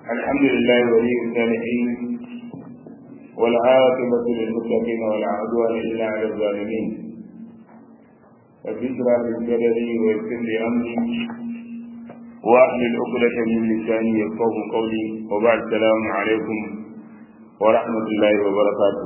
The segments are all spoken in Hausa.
الحمد لله ولي الصالحين والعاقبة للمتقين ولا عدوان إلا على الظالمين رب اشرح لي صدري ويسر لي أمري واحلل عقدة من لساني يفقه قولي وبعد السلام عليكم ورحمة الله وبركاته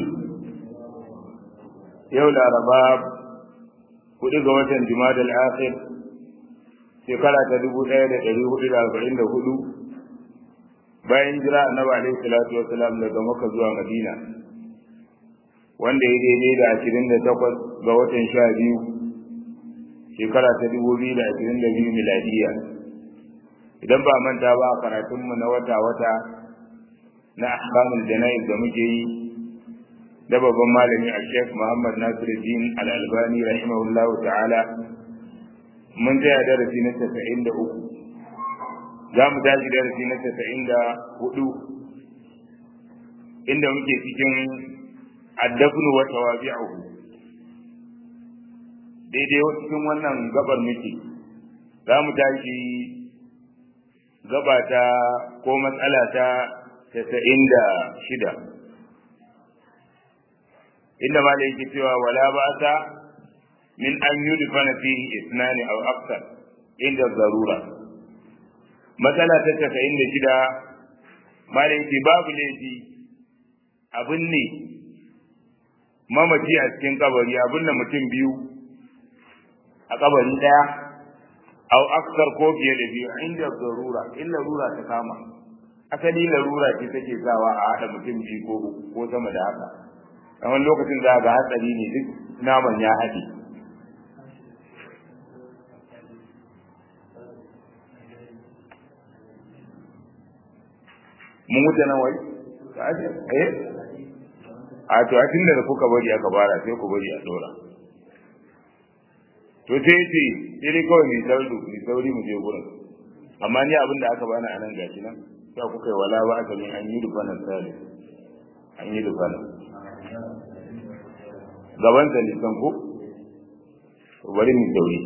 يوم الأربعاء kuɗi ga watan Jumada al-Akhir shekara ta dubu ɗaya da ɗari hudu da arba'in da hudu bayan jira annabi alaihi salatu wa salam daga Makka zuwa Madina wanda ya daidai da ashirin da takwas ga watan sha biyu shekara ta dubu biyu da ashirin da biyu miladiya idan ba manta ba a karatunmu na wata-wata na ahkamul jana'iz da muke yi da babban malami a sheikh muhammad nasiruddin al-albani rahimahullahu ta'ala mun tsaya darasi na tasa'in da uku za mu tashi darasi na tasa'in da hudu inda muke cikin addafnu wa tawabi'uhu daidai cikin wannan gabar muke za mu tashi gaba ta ko matsala ta tasa'in da shida inda ma da yake cewa wala ba ta min an yudfana fihi isnani aw akthar inda zarura matsala ta tasa'in da shida ma da yake babu laifi abin ne mamaci a cikin kabari abin da mutum biyu a kabari daya aw akthar ko fiye da biyu inda zarura in larura ta kama asali larura ce take sawa a haɗa mutum biyu ko ko sama da haka a wani lokacin za ga hatsari ne duk naman ya haɗe mun wuce nan wai eh a to a tun da kuka bari aka bara sai ku bari a dora to sai ce sai dai kawai mai sauri mai sauri mu je gurin amma ni abin da aka bani a nan gashi nan sai kuka yi wala ba aka min an yi rufanan sale an yi rufanan gaban sa nisan ko bari mu sauri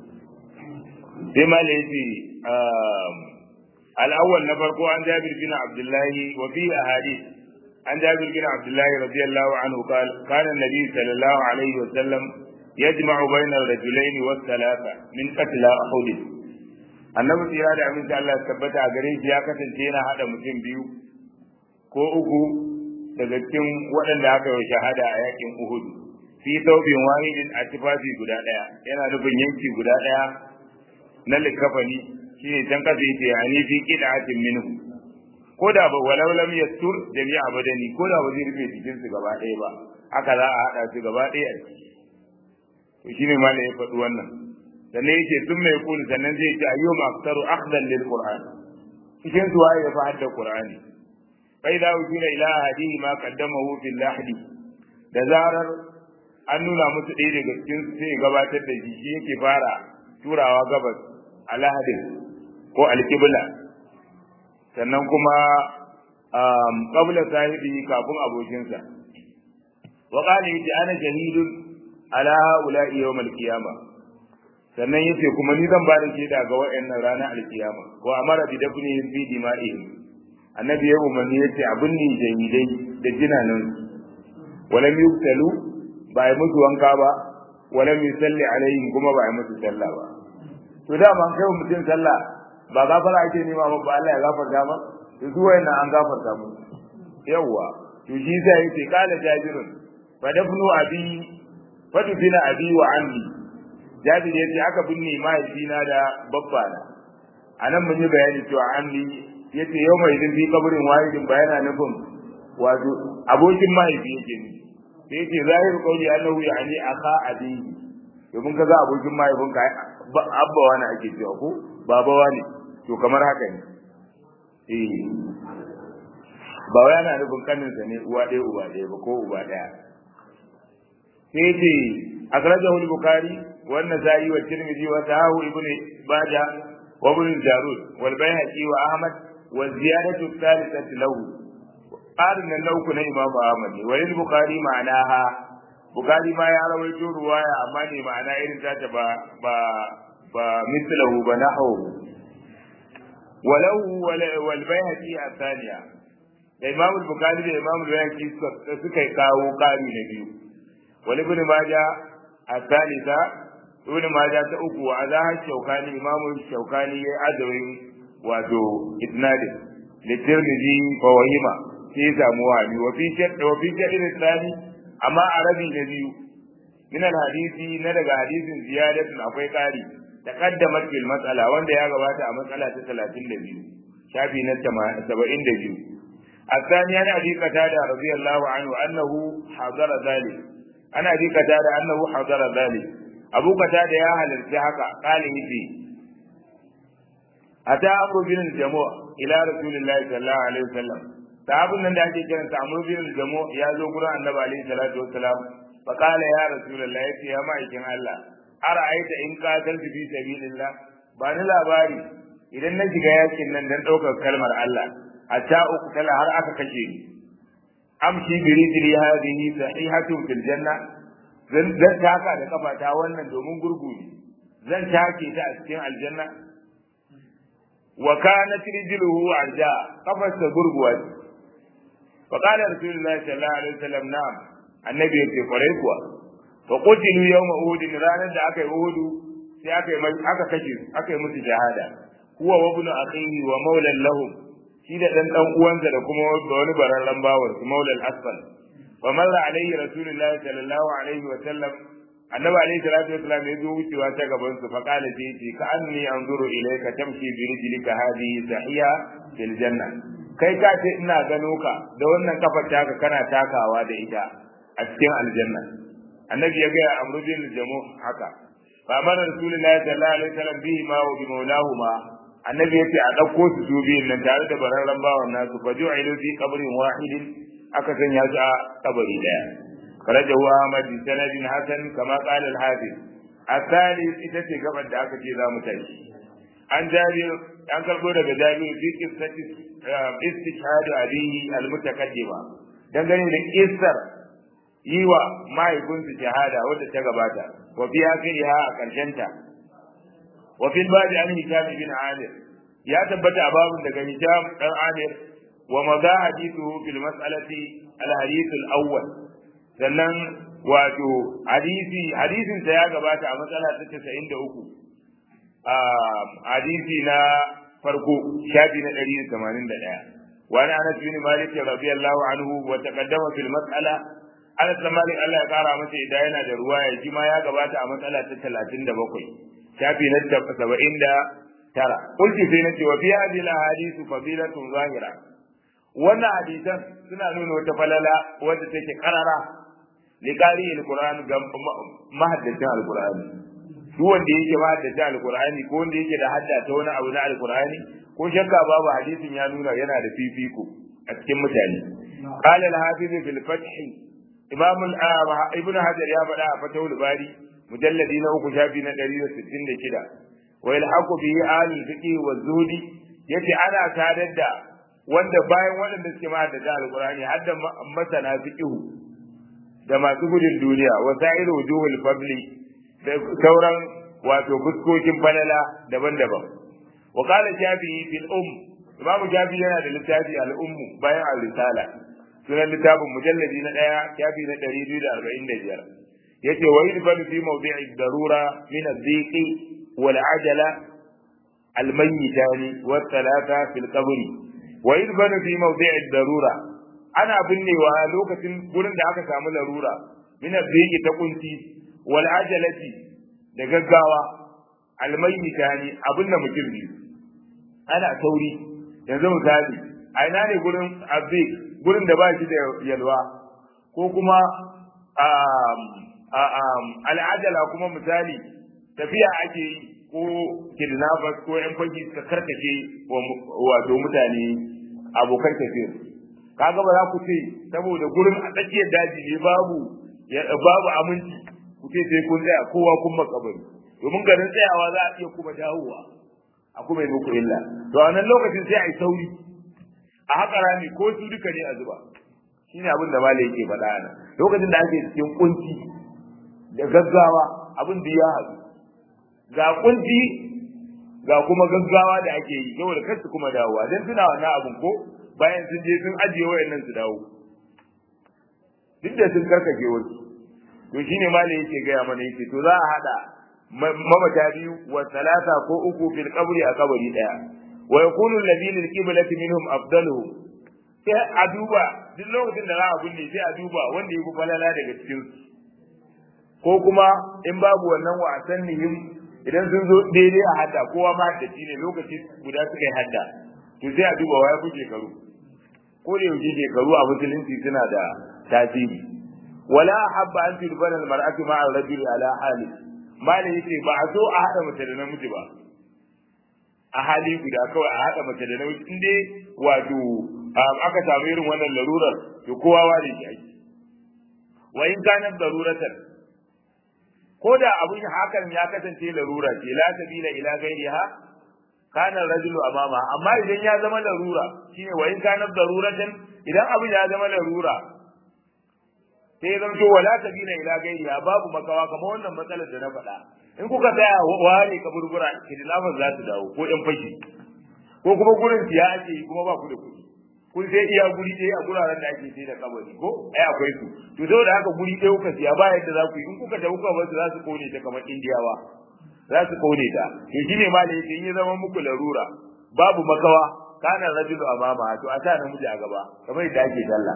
sai ma da yace al-awwal na farko an Jabir bin Abdullah wa fi ahadith an Jabir bin Abdullah radiyallahu anhu qala kana an-nabi sallallahu alaihi wa sallam yajma'u bayna ar-rajulayn wa thalatha min qatl Uhud annabi tsira da aminci Allah ya tabbata a gare shi ya kasance yana hada mutum biyu ko uku daga cikin waɗanda aka yi shahada a yakin Uhud fi taubin wahidin a tufafi guda ɗaya yana nufin yanki guda ɗaya na likafani shine can kasa yace ani fi qid'atin minhu ko da ba walau lam yastur jami'a badani ko da ba zai rufe jikin su gaba ɗaya ba haka za a hada su gaba ɗaya to shine malai ya faɗi wannan sannan yake sun mai kulu sannan zai ce ayyuma aktaru akhdan lil qur'an cikin su waye ya fa hadda qur'ani fa idza ujila ila hadihi ma qaddamahu fil lahdi da zarar an nuna musu ɗaya daga cikin su sai gabatar da shi shi yake fara turawa gabas a lahadin ko alƙibla sannan kuma qabla sahibi kafin abokinsa wa qala yace ana shahidun ala haula yawm al-qiyamah sannan yace kuma ni zan bada shaida ga wayannan ranar al-qiyama wa amara bi dafni fi dima'ihim annabi ya umarni yace abin ni jahidai da jinanan walam yuktalu ba yi musu wanka ba wala mai salli alaihim kuma ba yi musu sallah ba to da man kai mutum sallah ba gafara ake nema ba ba Allah ya gafarta ba to su wayannan an gafarta mu yawa to shi sai yace kala jabirun fa dafnu abi fa dufina abi wa ammi jabir yace aka binne mahaifina da babba na anan mun yi bayani cewa ammi yace yau mai din bi kabarin wahidin bayana nufin wato abokin mahaifi yake ne sai yace zahir qawli annahu yani akha abihi domin kaga abokin mahaifin ka abba wani ake cewa ko baba wani to kamar haka ne eh ba wai ana nufin kanin sa ne uwa ɗaya uba ɗaya ba ko uba ɗaya sai yace akhrajahu al-bukhari wa an-nasa'i wa tirmidhi wa sahahu ibn baja wa ibn jarud wal bayhaqi wa ahmad wa ziyadatu thalithati lahu ƙarin nan na uku na Imam Ahmad ne wani Bukhari ma'anaha Bukhari ma ya rawaito ruwaya amma ne ma'ana irin ta ba ba ba mislahu ba nahu walau wal bayhaqi athaniya da imam al-bukhari da imam al-bayhaqi suka kawo kari na biyu wal ibn majah athalitha ibn majah ta uku wa azahar shaukani imam shaukani ya adawin wato isnadin litirmidhi fa wahima sai ya samu wani wa fi shadd wa fi shadd tsani amma arabi na biyu min hadisi na daga hadisin ziyadatun akwai kari taqaddamat bil mas'ala wanda ya gabata a matsala ta 32 shafi na 72 الثاني عن ابي قتاده رضي الله عنه انه حضر ذلك عن ابي قتاده انه حضر ذلك ابو قتاده يا halarci haka قال يجي ata amru bin al-jamu' ila rasulillahi sallallahu alaihi wasallam sahabun nan da ake kiran sa amru bin al-jamu' ya zo gurin annabi alaihi salatu wassalam fa qala ya rasulullahi yace ya ma'aikin Allah ara'aita in qataltu fi sabilillah ba ni labari idan na shiga yakin nan dan daukar kalmar Allah hatta uqtala har aka kashe ni amshi bi rijli hadhihi sahihatu fil janna zan taka da kafata wannan domin gurgu ne zan take ta a cikin aljanna wa kanat rijluhu arja kafarsa gurguwa ce fa qala rasulullahi sallallahu alaihi wasallam na'am annabi yake kwarai kuwa fa qutilu yawma uhud ranar da aka yi uhud sai aka yi aka kashe aka yi musu jihada huwa wa ibn akhihi wa mawlan lahum shi da dan dan uwansa da kuma wani bararran bawar su maulal asfal fa marra alaihi rasulullahi sallallahu alaihi wa sallam annabi alaihi salatu wasallam ya zo wucewa ta gaban su fa qala sai ce ka anni anzuru ilayka tamshi bi rijlika hadhihi sahiya fil janna kai ka ce ina gano ka da wannan kafar taka kana takawa da ita a cikin aljanna annabi ya ga amru bin jamu haka fa amara rasulullahi sallallahu alaihi wasallam bihi ma wa bi maulahu ma annabi ya ce a ɗauko su su biyun nan tare da bararren bawan nasu fa ju'ilu fi qabrin wahidin aka sanya su a kabari daya karajahu Ahmad bi sanadin hasan kama qala al-hafiz الثالث ita ce gabar da aka ce za mu tashi an jabir an karbo daga jabir fi qissati istishhad abihi al-mutaqaddima dangane da kissar yi wa mahaifinsu shahada wadda ta gabata wa fi akhiriha a karshenta wa fil babi an hisham bin amir ya tabbata a babun daga hisham dan amir wa madha hadithu fil mas'alati al hadith al awwal sannan wato hadisi hadisin sa ya gabata a matsala ta 93 a hadisi na farko shafi na 181 وعن انس بن مالك رضي الله عنه وتقدم في المساله Anas da Malik Allah ya kara masa idan yana da ruwaya shi ma ya gabata a matsala ta 37 shafi na 79 kulti sai na ce wa fi hadhihi al-ahadith fadilatun zahira wannan hadisan suna nuna wata falala wadda take karara li qari al-Qur'an ga mahaddacin al-Qur'ani duk wanda yake mahaddacin al-Qur'ani ko wanda yake da hadda ta wani abu na al-Qur'ani ko shakka babu hadisin ya nuna yana da fifiko a cikin mutane قال الحافظ في الفتح imam ibn hajar ya faɗa a fatawul bari mujalladi na uku shafi na ɗari da sittin da shida wa ilhaqu bihi ahlul fiqh wa zuhdi yace ana sadar da wanda bayan waɗanda suke ma da alqur'ani har da masana fiqh da masu gudun duniya wa sa'iru wujuhul fadli da sauran wato fuskokin falala daban-daban wa qala shafi'i fil um imam shafi'i yana da littafi al-ummu bayan al-risala sunan littafin mujalladi na ɗaya shafi na ɗari biyu da arba'in da biyar ya ce wa yudfanu fi mawdi'i darura min adh-dhiqi wal ajala al-mayyitani wa thalatha fil qabri wa yudfanu fi mawdi'i darura ana binnewa lokacin gurin da aka samu larura min adh-dhiqi ta kunci wal ajalati da gaggawa al-mayyitani abinda mutum biyu ana sauri yanzu misali a ina ne gurin adh gurin da ba shi da yalwa ko kuma al'ajala kuma misali tafiya ake yi ko kidnappers ko yan fagi suka karkace wato mutane abokan tafiya kaga ba za ku ce saboda gurin a tsakiyar daji ne babu babu aminci ku ce sai kun tsaya kowa kun makabari domin garin tsayawa za a iya kuma dawowa a kuma yi muku illa to a nan lokacin sai a yi sauri a haka rami ko su duka ne a zuba shine abin da malai yake faɗa nan lokacin da ake cikin kunci da gaggawa abin da ya haɗu ga kunci ga kuma gaggawa da ake yi saboda kar su kuma dawowa dan suna wannan abun ko bayan sun je sun ajiye wayannan su dawo duk da sun karkace wasu to shine malai yake gaya mana yake to za a hada mamata biyu wa salasa ko uku fil qabri a kabari daya wa yakunu alladhi lil qiblati minhum afdaluhum sai a duba duk lokacin da za a binne sai a duba wanda ya fi falala daga cikin su ko kuma in babu wannan wa asannihim idan sun zo daidai a hadda kowa ma da ne lokaci guda suka yi hadda to sai a duba waya fi shekaru ko da yaushe shekaru a musulunci suna da tasiri wala habba an tudbana almar'atu ma'a ar-rajuli ala hali malai yace ba a so a hada mace da namiji ba a hali guda kawai a hada mace da namiji in dai wato aka samu irin wannan larurar to kowa ware shi ake wa in kana daruratan ko da abin hakan ya kasance larura ce la sabila ila gairiha kana rajulu amama amma idan ya zama larura shine wa in kana daruratan idan abin ya zama larura sai zan to wala sabila ila gairiha babu makawa kamar wannan matsalar da na faɗa in kuka tsaya ware kaburbura kidnappers za su dawo ko yan fashi ko kuma gurin siya ake yi kuma ba ku da kuɗi kun sai iya guri ɗaya a guraren da ake sai da kabari ko ai akwai su to saboda haka guri ɗaya kuka siya ba yadda za ku yi in kuka tafi kuka basu za su kone ta kamar indiyawa za su kone ta to shine ma da yake in ya zama muku larura babu makawa kana rajulu amama to a sa namiji a gaba kamar yadda ake sallah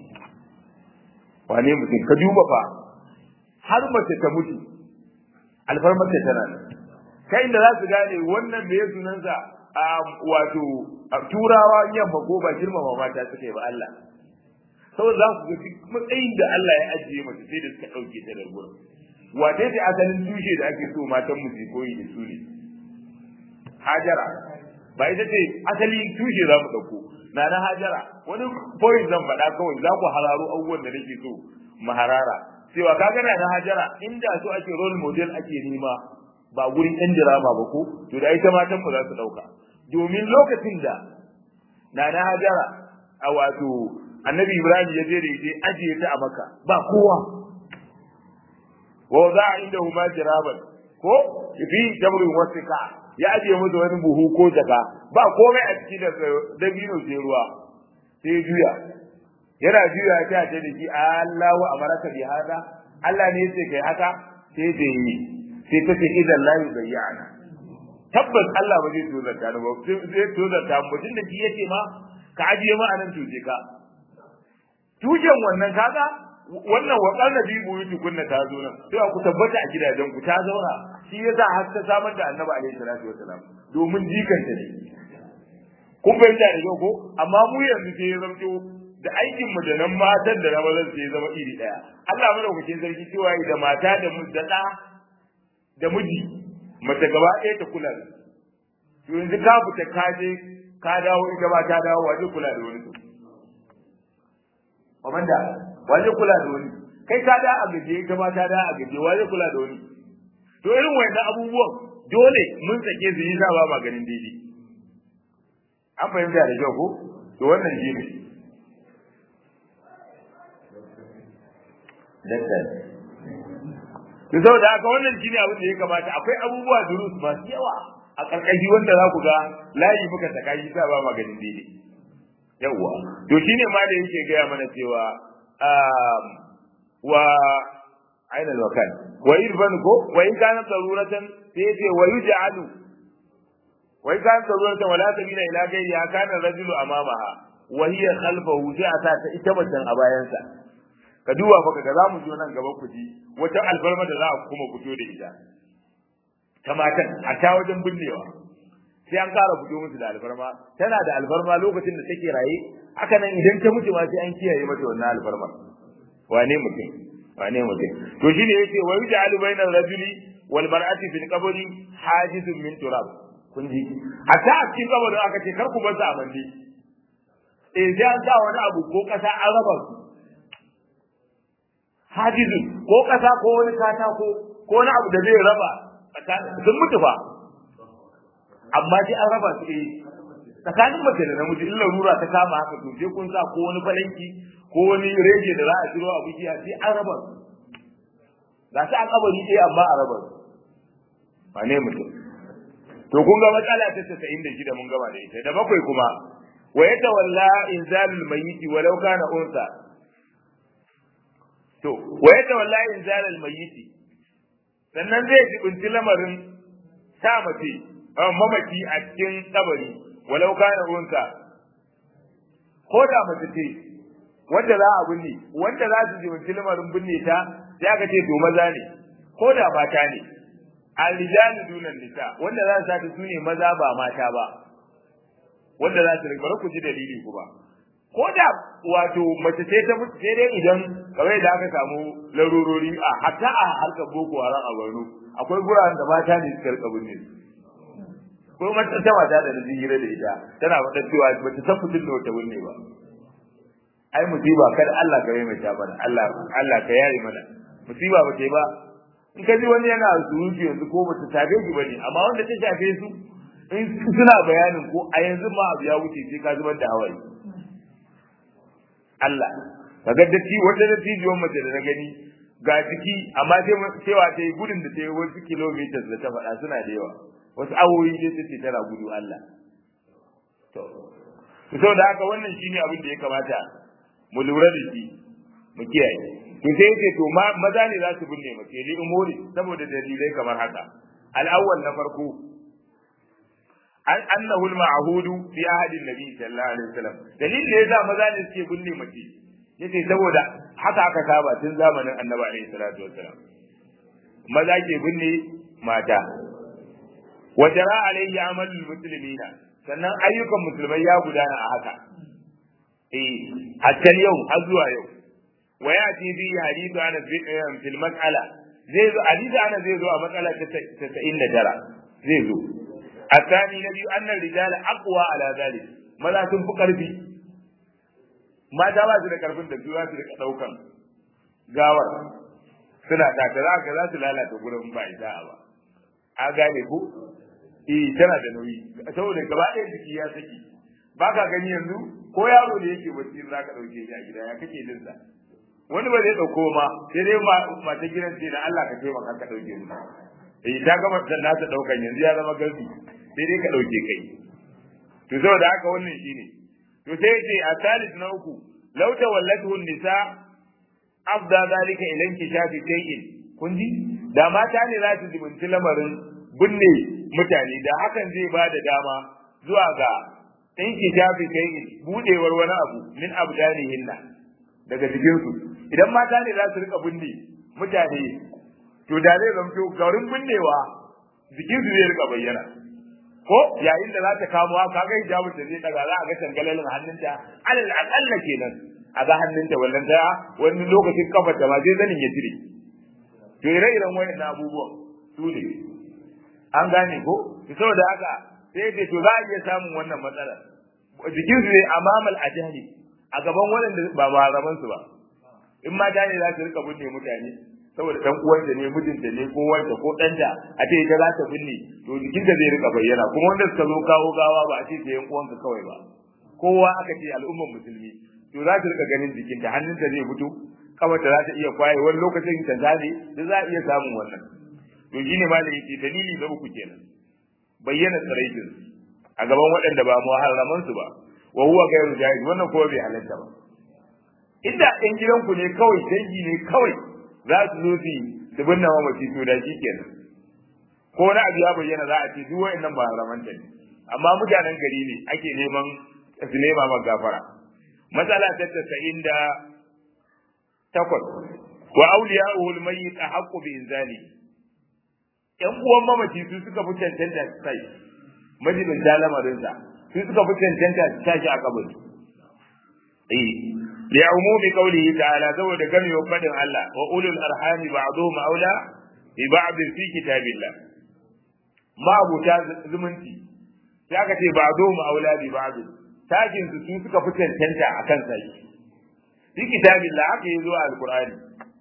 wane mutum ka duba fa har mace ta mutu alfarmar ta tana kai da za su gane wannan me sunansa wato turawa yamma ko ba girmama mata suka yi ba Allah saboda za ku ga duk matsayin da Allah ya ajiye mace sai da suka ɗauke ta da gurin wace ce asalin tushe da ake so matan mu su koyi da su ne hajara ba ita ce asali tushe za mu ɗauko na na hajara wani point zan faɗa kawai za ku hararo abubuwan da nake so maharara cewa ka gana na hajara inda so ake role model ake nema ba gurin ɗan dirama ba ko to da ita matan mu za su ɗauka domin lokacin da na na hajara a wato annabi ibrahim ya je da ita ajiye ta a maka ba kowa wa za a inda huma jiraban ko fi jamrin wasika ya ajiye musu wani buhu ko jaka ba komai a ciki da dabino sai ruwa sai juya yana juya ta ce da shi Allahu amaraka bi hada Allah ne yace kai haka sai da yi sai ta ce idan la yubayyana tabbas Allah ba zai tozarta ni ba zai tozarta mu tun da shi yace ma ka ajiye ma anan tuje ka tujen wannan kaga wannan wakar nabi buyutu kunna ta zo nan sai ku tabbata a gidajen ku ta zauna shi yasa har ta samar da annabi alaihi salatu wasalam domin jikanta ne kun fahimta da yau ko amma mu yanzu sai ya zamto da aikin mu da nan matan da na mazan sai ya zama iri daya Allah madaukakin sarki cewa da mata da mu da da da miji mace gaba ɗaya ta kula da to yanzu ka fita ka je ka dawo ita ba ta dawo waje kula da wani komanda waje kula da wani kai ka da a gaje ita ba ta da a gaje waje kula da wani to irin wannan abubuwan dole mun sake su yi ba maganin daidai an fahimta da kyau ko to wannan shi ne daktar to saboda haka wannan shine abin da ya kamata akwai abubuwa durus masu yawa a karkashi wanda za ku ga layi muka saka shi sa ba maganin daidai yawa to shine ma da yake gaya mana cewa wa aina alwakan wa irfan ko wa in kana daruratan sai yace wa yuj'alu wa in kana daruratan wala sabila ila ghayri kana rajulu amamaha wa hiya khalfahu sai a ta ita macen a bayansa ka duba fa kaga zamu zo nan gaba ku ji wata alfarma da za a kuma fito da ita ta matan a ta wajen binnewa sai an kara fito musu da alfarma tana da alfarma lokacin da take raye haka nan idan ta mutu ma sai an kiyaye mata wannan alfarma wane mutum wane mutum to shine yace wa yuj'alu bainal rajuli wal mar'ati fil qabri hajizun min turab kun ji hatta a cikin kabarin aka ce kar ku bar su a mande eh sai an sa wani abu ko kasa an raba su hajizun ko kasa ko wani katako ko wani abu da zai raba sun mutu fa amma sai an raba su eh tsakanin mace da namiji in larura ta kama haka to sai kun sa ko wani falanki ko wani rege da za a ciro a bukiya sai an raba su ga su an kabari ɗaya amma a raba su ba ne mutum to kun ga matsala ta 96 mun gama da ita da bakwai kuma wa yatawalla inzalul mayyit walau kana unsa to wa yatawalla inzalul mayyit sannan zai jibinci lamarin sa mace mamaki a cikin kabari walau kana unsa ko da mace ce wanda za a binne wanda za su jibinci lamarin binne ta sai aka ce to maza ne ko da mata ne al-rijalu dunan nisa wanda za su sata su ne maza ba mata ba wanda za su rikbar ku ji dalili ku ba ko da wato mace sai ta mutu sai dai idan kawai da aka samu larurori a hatta a harkar boko haram a Borno akwai guraren da mata ne suka rika binne ko mata ta mata da hira da ita tana faɗa cewa bata san fitin da wata binne ba ai musiba kada Allah ka yi mai bana Allah Allah ka yare mana musiba ba ce ba in ka ji wani yana surutu yanzu ko ba ta tabe shi bane amma wanda ta shafe su in suna bayanin ko a yanzu ma abu ya wuce sai ka zubar da hawaye Allah kaga da ci wata da tijiyon mace da na gani ga ciki amma sai cewa ta yi gudun da ta yi wasu kilometers da ta faɗa suna da yawa wasu awoyi dai ta ce tana gudu Allah to saboda haka wannan shine abin da ya kamata mu lura da shi mu kiyaye to sai yake to maza ne za su binne mace li umuri saboda dalilai kamar haka al-awwal na farko an annahu al-ma'hud fi ahadi nabi sallallahu alaihi wasallam dalilin da yasa maza ne suke binne mace yace saboda haka aka saba tun zamanin annabi alaihi salatu wasallam maza ke binne mata wa jara alaihi amalul muslimina sannan ayyukan musulmai ya gudana a haka eh hatta yau har zuwa yau وياتي به حديث عن في المساله زي زو حديث انا زي زو مساله 99 زي زو الثاني نبي ان الرجال اقوى على ذلك maza sun fi karfi mata ba su da karfin da za su rika daukan gawar suna taka za ka za su lalata gurin ba ita ba a gane ko eh tana da nauyi saboda gaba ɗaya jiki ya saki ba ka gani yanzu ko yaro da yake bacci za ka ɗauke shi a gida ya kake jin sa wani ba zai dauko ma sai dai mata gidan ce da Allah ka taimaka ka dauke mu eh ta gama da nasa daukan yanzu ya zama garbi sai dai ka dauke kai to saboda haka wannan shine to sai ce a salis na uku law tawallatuhu nisa afda zalika ila inkishafi shay'in kun ji da mata ne za su zubunci lamarin binne mutane da hakan zai ba da dama zuwa ga inkishafi shay'in budewar wani abu min abdanihinna daga cikinsu idan mata ne za su rika binne mutane to da zai zamto garin binnewa jikinsu zai rika bayyana ko yayin da za ta kamo ka ga hijabin da zai daga za a ga tangalalin hannunta alal aqalla kenan a ga hannunta wallan ta wani lokacin kafar da ma zai zanin ya jire to ire-iren wayannan abubuwan su ne an gane ko saboda haka sai dai to za a iya samun wannan matsalar jikinsu zai amamal ajali a gaban waɗanda ba malaman su ba in mata ne za su rika binne mutane saboda dan uwanta ne mijinta ne ko wanda ko ɗanta a ce ita za ta binne to jikinta zai rika bayyana kuma wanda suka zo kawo gawa ba a ce ta yan uwanka kawai ba kowa aka ce al'ummar musulmi to za ta rika ganin jikinta hannunta zai fito kafarta za ta iya kwaye wani lokacin ta zane da za a iya samun wannan to shine ma da yake dalili da uku kenan bayyana tsaraitin a gaban waɗanda ba muharraman su ba wa huwa gairu jaiz wannan kuma bai halatta ba inda ɗan gidanku ne kawai dangi ne kawai za su zo su su binne mamaci to da kenan ko na abu ya bayyana za a ce duk wayannan ba haramanta ne amma mutanen gari ne ake neman su nema ma gafara matsala ta tasa'in da takwas wa awliya'uhu al-mayyit ahqqu bi inzali yan uwan mamaci su suka fi cancanta sai majibin lamarinsa su suka fi cancanta su tashi a kabari eh li umumi qawlihi ta'ala saboda gamewa fadin Allah wa ulul arhami ba'dhum aula bi ba'd fi kitabillah ma abuta zumunci sai aka ce ba'dhum aula bi ba'd tashin su su suka fi cancanta akan sai fi kitabillah haka yi zuwa alqur'ani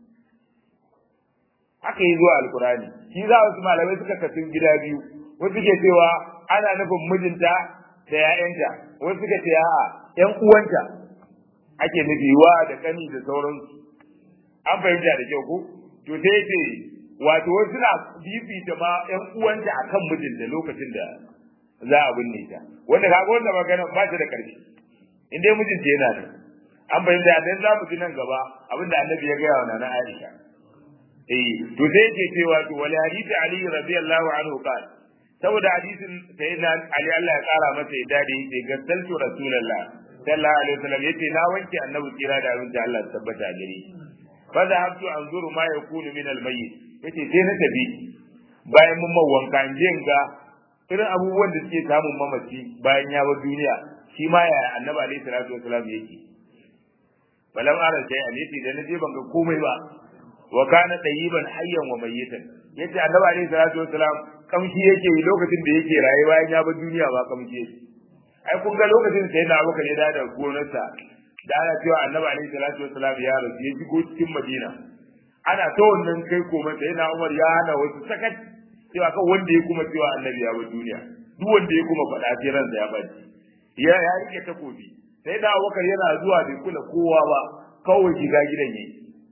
haka yi zuwa alqur'ani shi za wasu malamai suka kasu gida biyu wasu ke cewa ana nufin mijinta da ‘ya'yanta, wasu suka ce a'a ‘yan uwanta ake nufi wa da kani da sauransu. An fahimta da kyau ko? To sai ce, wato wasu na fifita ma ‘yan uwanta a kan mijinta lokacin da za a binne ta wanda kaga wanda magana ba ta da ƙarfi in dai mijinta yana da an bayyana da dan za mu ji nan gaba abinda annabi ya gaya wa nana Aisha eh to sai yake cewa to wal hadisi Ali radiyallahu anhu qala saboda hadisin sayyidina Ali Allah ya kara masa ya dade yace gassaltu rasulullah sallallahu alaihi wasallam yace na wanke annabi kira da abin da Allah ya tabbata a gare fa zahabtu anzuru ma yakunu min al mayyit yace sai na tafi bayan mun mawanka in je ga irin abubuwan da suke samun mamaci bayan ya bar duniya shi ma ya annabi alaihi salatu wasallam yake balam ara sai alisi da naje ban ga komai ba wa kana tayyiban hayyan wa mayyitan yace annabi alaihi salatu wasallam kamshi yake lokacin da yake raye bayan ya bar duniya ba kamshi yake ai kun ga lokacin sai na abokan ya da gonarsa da ana cewa annabi alaihi salatu wasallam ya rasu ya shigo cikin madina ana ta wannan kai komai sai na umar ya hana wasu sakat cewa kan wanda ya kuma cewa annabi ya bar duniya duk wanda ya kuma faɗa sai ransa ya baci ya ya rike takobi sai da abubakar yana zuwa bai kula kowa ba kawai shiga gidan yi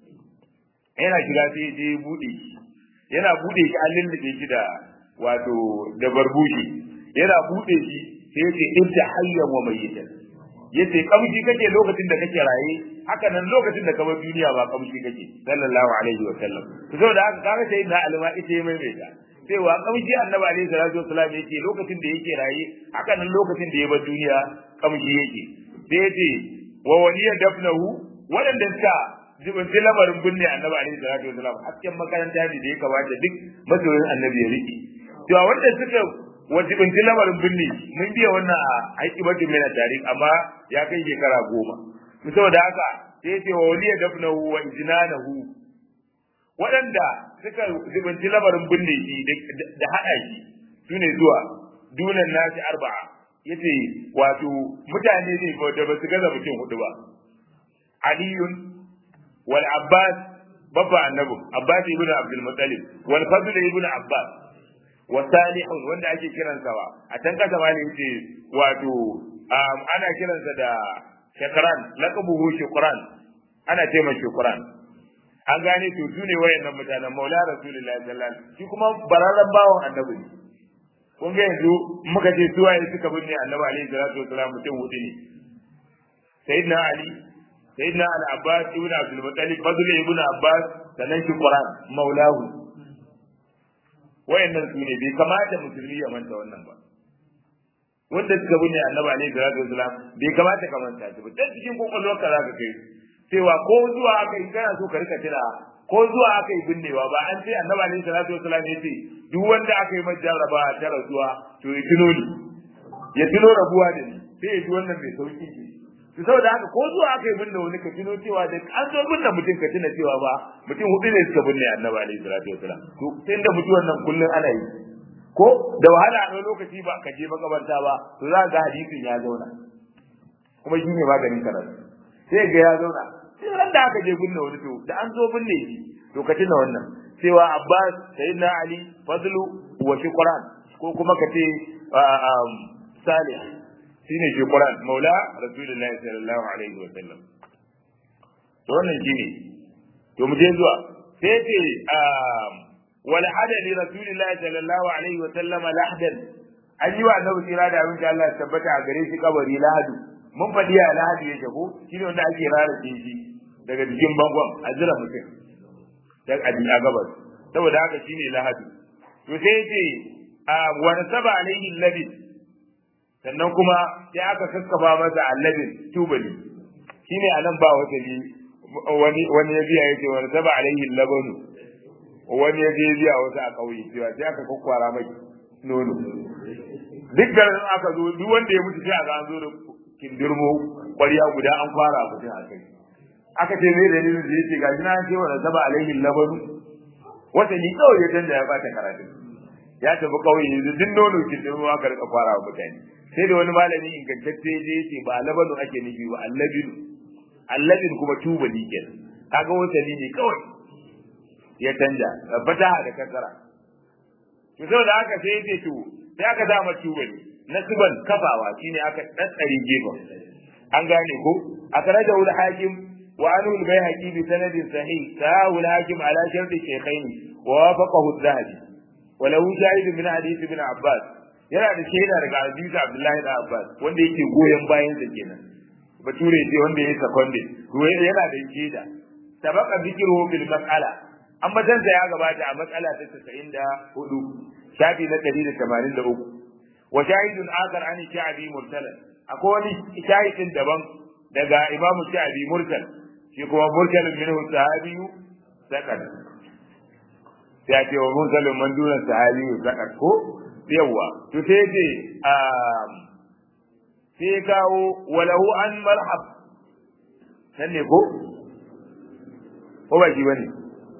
yana shiga sai je bude shi yana bude shi an lullube shi da wato da barbushi yana bude shi sai yace inta hayyan wa mayyitan yace kamshi kake lokacin da kake raye haka nan lokacin da ka bar duniya ba kamshi kake sallallahu alaihi wa sallam to saboda haka kaga sai na alma ita ya maimaita cewa kamshi annabi alaihi salatu wasallam yake lokacin da yake raye haka nan lokacin da ya bar duniya kamshi yake sai yace wa waliya dafnahu waɗanda suka jibinci lamarin binne annabi alaihi salatu wasallam hasken makaranta ne da ya kamata duk masoyin annabi ya rike cewa wanda suka wajibinci lamarin binne mun biya wannan a aiki bakin mai tarikh amma ya kai shekara goma saboda haka sai yace wa waliya dafnahu wa ijnanahu waɗanda suka zubinci lamarin binne shi da haɗa shi su ne zuwa dunan nasi arba'a yace wato mutane ne da ba su gaza mutum hudu ba aliyun wal abbas babba annabi abbas ibn abdul muttalib wal fadl ibn abbas wa salihun wanda ake kiransa ba a can kasa ma ne yace wato ana kiransa da shukran laqabuhu shukran ana ce mai shukran an gane to su ne wayannan mutanen maula rasulullahi sallallahu alaihi wasallam shi kuma bararren bawon annabi ne kun ga yanzu muka ce su waye suka binne annabi alaihi salatu wasallam mutum hudu ne sayyidina ali sayyidina al-abbas ibn abdul muttalib fadl ibn abbas sannan shi quran maulahu wayannan su ne bai kamata musulmi ya manta wannan ba wanda suka binne annabi alaihi salatu wasallam bai kamata ka manta shi ba dan cikin kokolwarka zaka kai cewa ko zuwa aka yi kana so ka rika tira ko zuwa aka yi binnewa ba an ce annabi alaihi salatu wasallam ya ce duk wanda aka yi masa jarraba ta rasuwa to ya tuno ni ya tuno rabuwa da ni sai ya ji wannan mai sauki ce to saboda haka ko zuwa aka yi binne wani ka tuno cewa da an zo binne mutum ka tuna cewa ba mutum hudu ne suka binne annabi alaihi salatu wasallam to sai da mutuwan nan kullun ana yi ko da wahala a lokaci ba ka je makabarta ba to za ga hadisin ya zauna kuma shi ne maganin karatu sai ga ya zauna sai ran da aka je binne wani to da an zo binne shi to ka tuna wannan cewa Abbas sayyidina Ali fadlu wa shukran ko kuma ka ce Salih shine shukran maula rasulullahi sallallahu alaihi wa sallam to wannan shine to mu je zuwa sai ce wal hadali rasulillahi sallallahu alaihi wa sallam lahdan an yi wa annabi tsira da abin da Allah ya tabbata a gare shi kabari lahadu mun faɗi a lahadi yake ko shine wanda ake rara shi daga jikin bangon a jira mutum dan a a gabas saboda haka shine lahadi to sai yace wa nasaba alaihi labi sannan kuma sai aka kakkafa masa allabin tubali shine anan ba wata ni wani wani ya biya yace wa nasaba alaihi labanu wani ya je biya wasu a kauye cewa sai aka kokkwara mai nono duk garin aka zo duk wanda ya mutu sai a ga an zo da kindirmo ƙwarya guda an fara mutum a kai aka ce me dalilin da yake gashi na ce wa zaba alaihi labanu wata ni kawai ya danda ya bata karatu ya tafi kawai yanzu duk nono kindirmo aka rika fara wa mutane sai da wani malami ingantacce ya ce ba labanu ake nufi ba allabinu allabin kuma tubali kenan kaga wata ne kawai ya canja fataha da kasara to saboda haka sai ya ce to sai aka dama tubali nasiban kafawa shine aka daddare gefen an gane ko akhraja ul hakim wa anhu al bayhaqi bi sanadin sahih sahu al hakim ala shartu shaykhain wa wafaqahu al dhahabi wa lahu shahid min hadith ibn abbas yana da shaida daga hadisi Abdullahi da Abbas wanda yake goyon bayan sa kenan bature ce wanda yake secondary to yana da shaida sabaqa dhikruhu bil mas'ala an batansa ya gabata a matsala ta 94 shafi na 183 wa shahidun akhar an sha'bi mursalan akwai wani shahidin daban daga imam sha'bi mursal shi kuma mursalin minhu sahabiyu sakat sai ce wa mursalin man duna sahabiyu sakat ko yawa to sai ce sai kawo walahu an marhab nan ne ko ko ba shi bane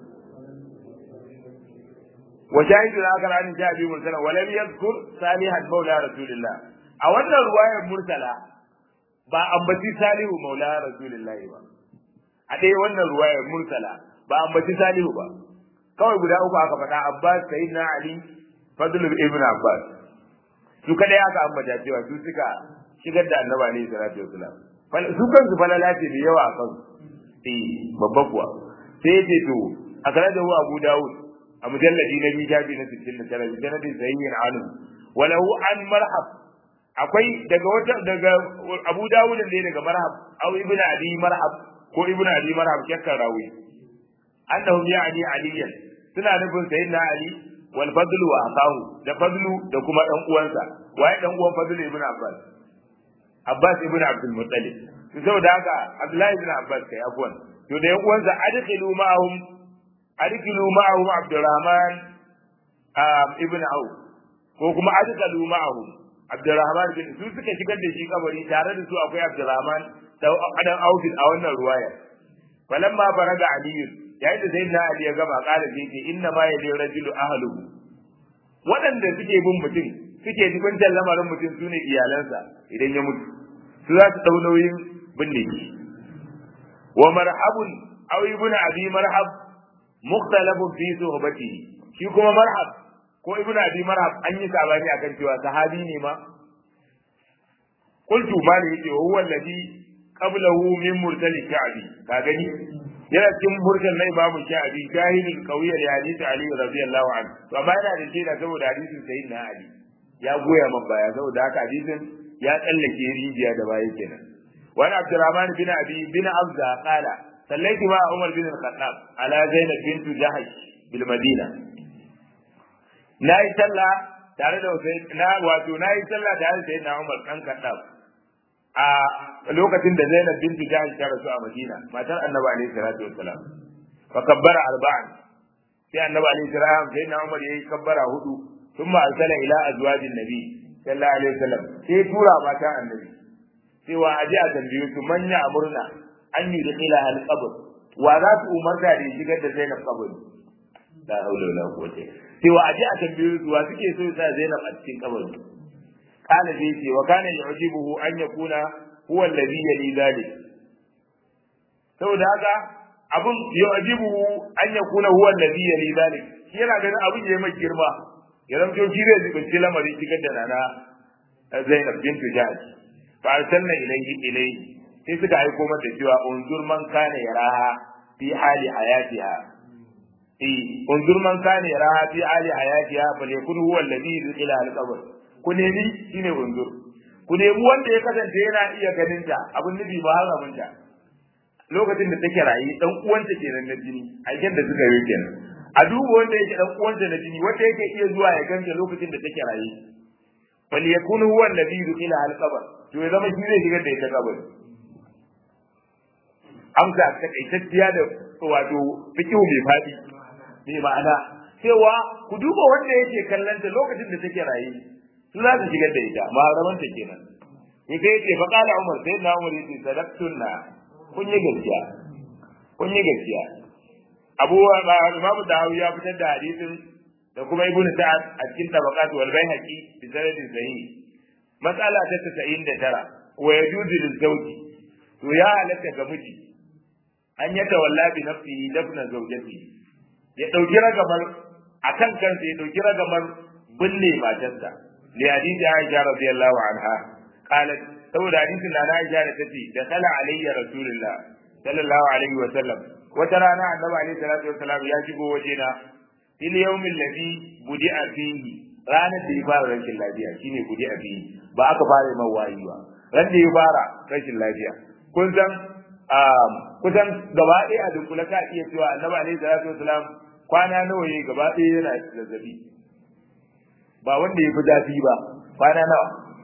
وشاهد الآخر عن جابر مرسلا ولم يذكر صالحا مولى رسول الله a wannan ruwayar mursala ba ambaci salihu maula rasulillahi ba a ɗaya wannan ruwayar mursala ba ambaci salihu ba kawai guda uku aka faɗa abbas sayyidina ali fadl ibn abbas su kada aka ambata cewa su suka shigar da annabi alaihi salatu wasalam su kansu falala ce da yawa a kansu eh babba kuwa sai ya ce to a kare da abu dawud a mujalladi na biyu shafi na sittin da tara sanadin sahihin anu walahu an marhab akwai daga wata daga Abu Dawud ne daga marhab aw ibnu Abi marhab ko ibnu Abi marhab shakkan rawi annahum ya'ni aliyan suna nufin sayyidina Ali wal fadlu wa akahu da fadlu da kuma dan uwansa waye dan uwan fadlu ibnu Abbas Abbas ibnu Abdul Muttalib saboda haka Abdullahi ibn Abbas kai afwan to da yan uwansa adkhilu ma'ahum adkilu ma'ahum Abdurrahman ibn Auf ko kuma adkalu ma'ahum Abdurrahman bin su suka shigar da shi kabari tare da su akwai Abdurrahman dan Auf a wannan ruwaya falamma faraga Ali yayin da sayyidina Ali ya gama kala sai ce inna ma yali rajulu ahluhu waɗanda suke bin mutum suke jibintar lamarin mutum sune iyalansa idan ya mutu su za su dau nauyin binne shi wa marhabun aw ibn abi marhab mukhtalafun fi suhbatihi shi kuma marhab ko ibn abi marhab an yi sabani akan cewa sahabi ne ma qultu mali yace huwa alladhi qablahu min mursal sha'bi ka gani yana cikin mursal na imamu sha'bi jahilin qawiyya da hadisi ali radiyallahu anhu to amma yana da shaida saboda hadisin sayyidina ali ya goya man baya saboda haka hadisin ya tsallake rijiya da baya kenan wani abdurrahman bin abi bin abza qala sallaitu ma umar bin al-khattab ala zainab bint jahash bil madina nayi sallah tare da na wato nayi sallah tare da sayyidina umar dan khattab a lokacin da zainab bint jahash ta rasu a madina matar annabi alaihi salatu wassalam fa kabbara arba'an sai annabi alaihi salatu sayyidina umar yayi kabbara hudu thumma arsala ila azwajin nabi sallallahu alaihi wasallam sai tura mata annabi cewa aje a tambaye su manya amurna an yi da ila al-qabr wa za su umarta da shigar da Zainab kabari la haula wala quwwata cewa aje a tambaye su wa suke so sa Zainab a cikin kabari kana dai ce wa kana yujibuhu an yakuna huwa alladhi yali dhalik saboda haka abun yujibuhu an yakuna huwa alladhi yali dhalik shi yana ganin abun yayi mai girma ya zanto shi zai zubunci lamarin shigar da nana Zainab bintu Jahsh fa arsalna ilayhi ilayhi sai suka aiko mata cewa unzur man kana yaraha fi hali hayatiha eh unzur man kana yaraha fi hali hayatiha fa yakun huwa alladhi ila al-qabr ku nemi shine unzur ku nemi wanda ya kasance yana iya ganin ta abun nufi ba haramun ta lokacin da take rayi dan uwanta kenan na jini aikin da suka yi kenan a duba wanda yake dan uwanta na jini wanda yake iya zuwa ya ganta lokacin da take rayi fal yakun huwa alladhi ila al-qabr to ya zama shi zai shigar da ita kabari amsa takaitacciya da wato fikihu mai fadi mai ma'ana cewa ku duba wanda yake kallanta lokacin da take raye su za su shigar da ita maharaman ta kenan to sai yace fa qala umar sai na umar yace sadaqtunna kun yi gaskiya kun yi gaskiya abu imam dahawi ya fitar da hadisin da kuma ibn sa'ad a cikin tabaqat wal baihaqi bi sanadin sahih mas'ala ta 99 wa yajuzu lil zawji to ya halatta ga miji an yata walla bi nafsihi dafna zawjati ya dauki ragamar akan kansa ya dauki ragamar binne matarsa li hadisi Aisha radiyallahu anha qalat saboda hadisin da Aisha da tace da kala alayya rasulullah sallallahu alaihi wa sallam wata rana annabi alaihi salatu wa salam ya shigo wajena fil yawmin ladhi budi'a fihi ranar da ya fara rashin lafiya shine kudi a biyu ba aka fara mai wayi ba ran da ya fara rashin lafiya kun san kusan gaba ɗaya a dunkula ka iya cewa annabi alaihi salatu wasalam kwana nawa yayi gaba ɗaya yana zazzabi ba wanda ya fi zafi ba kwana nawa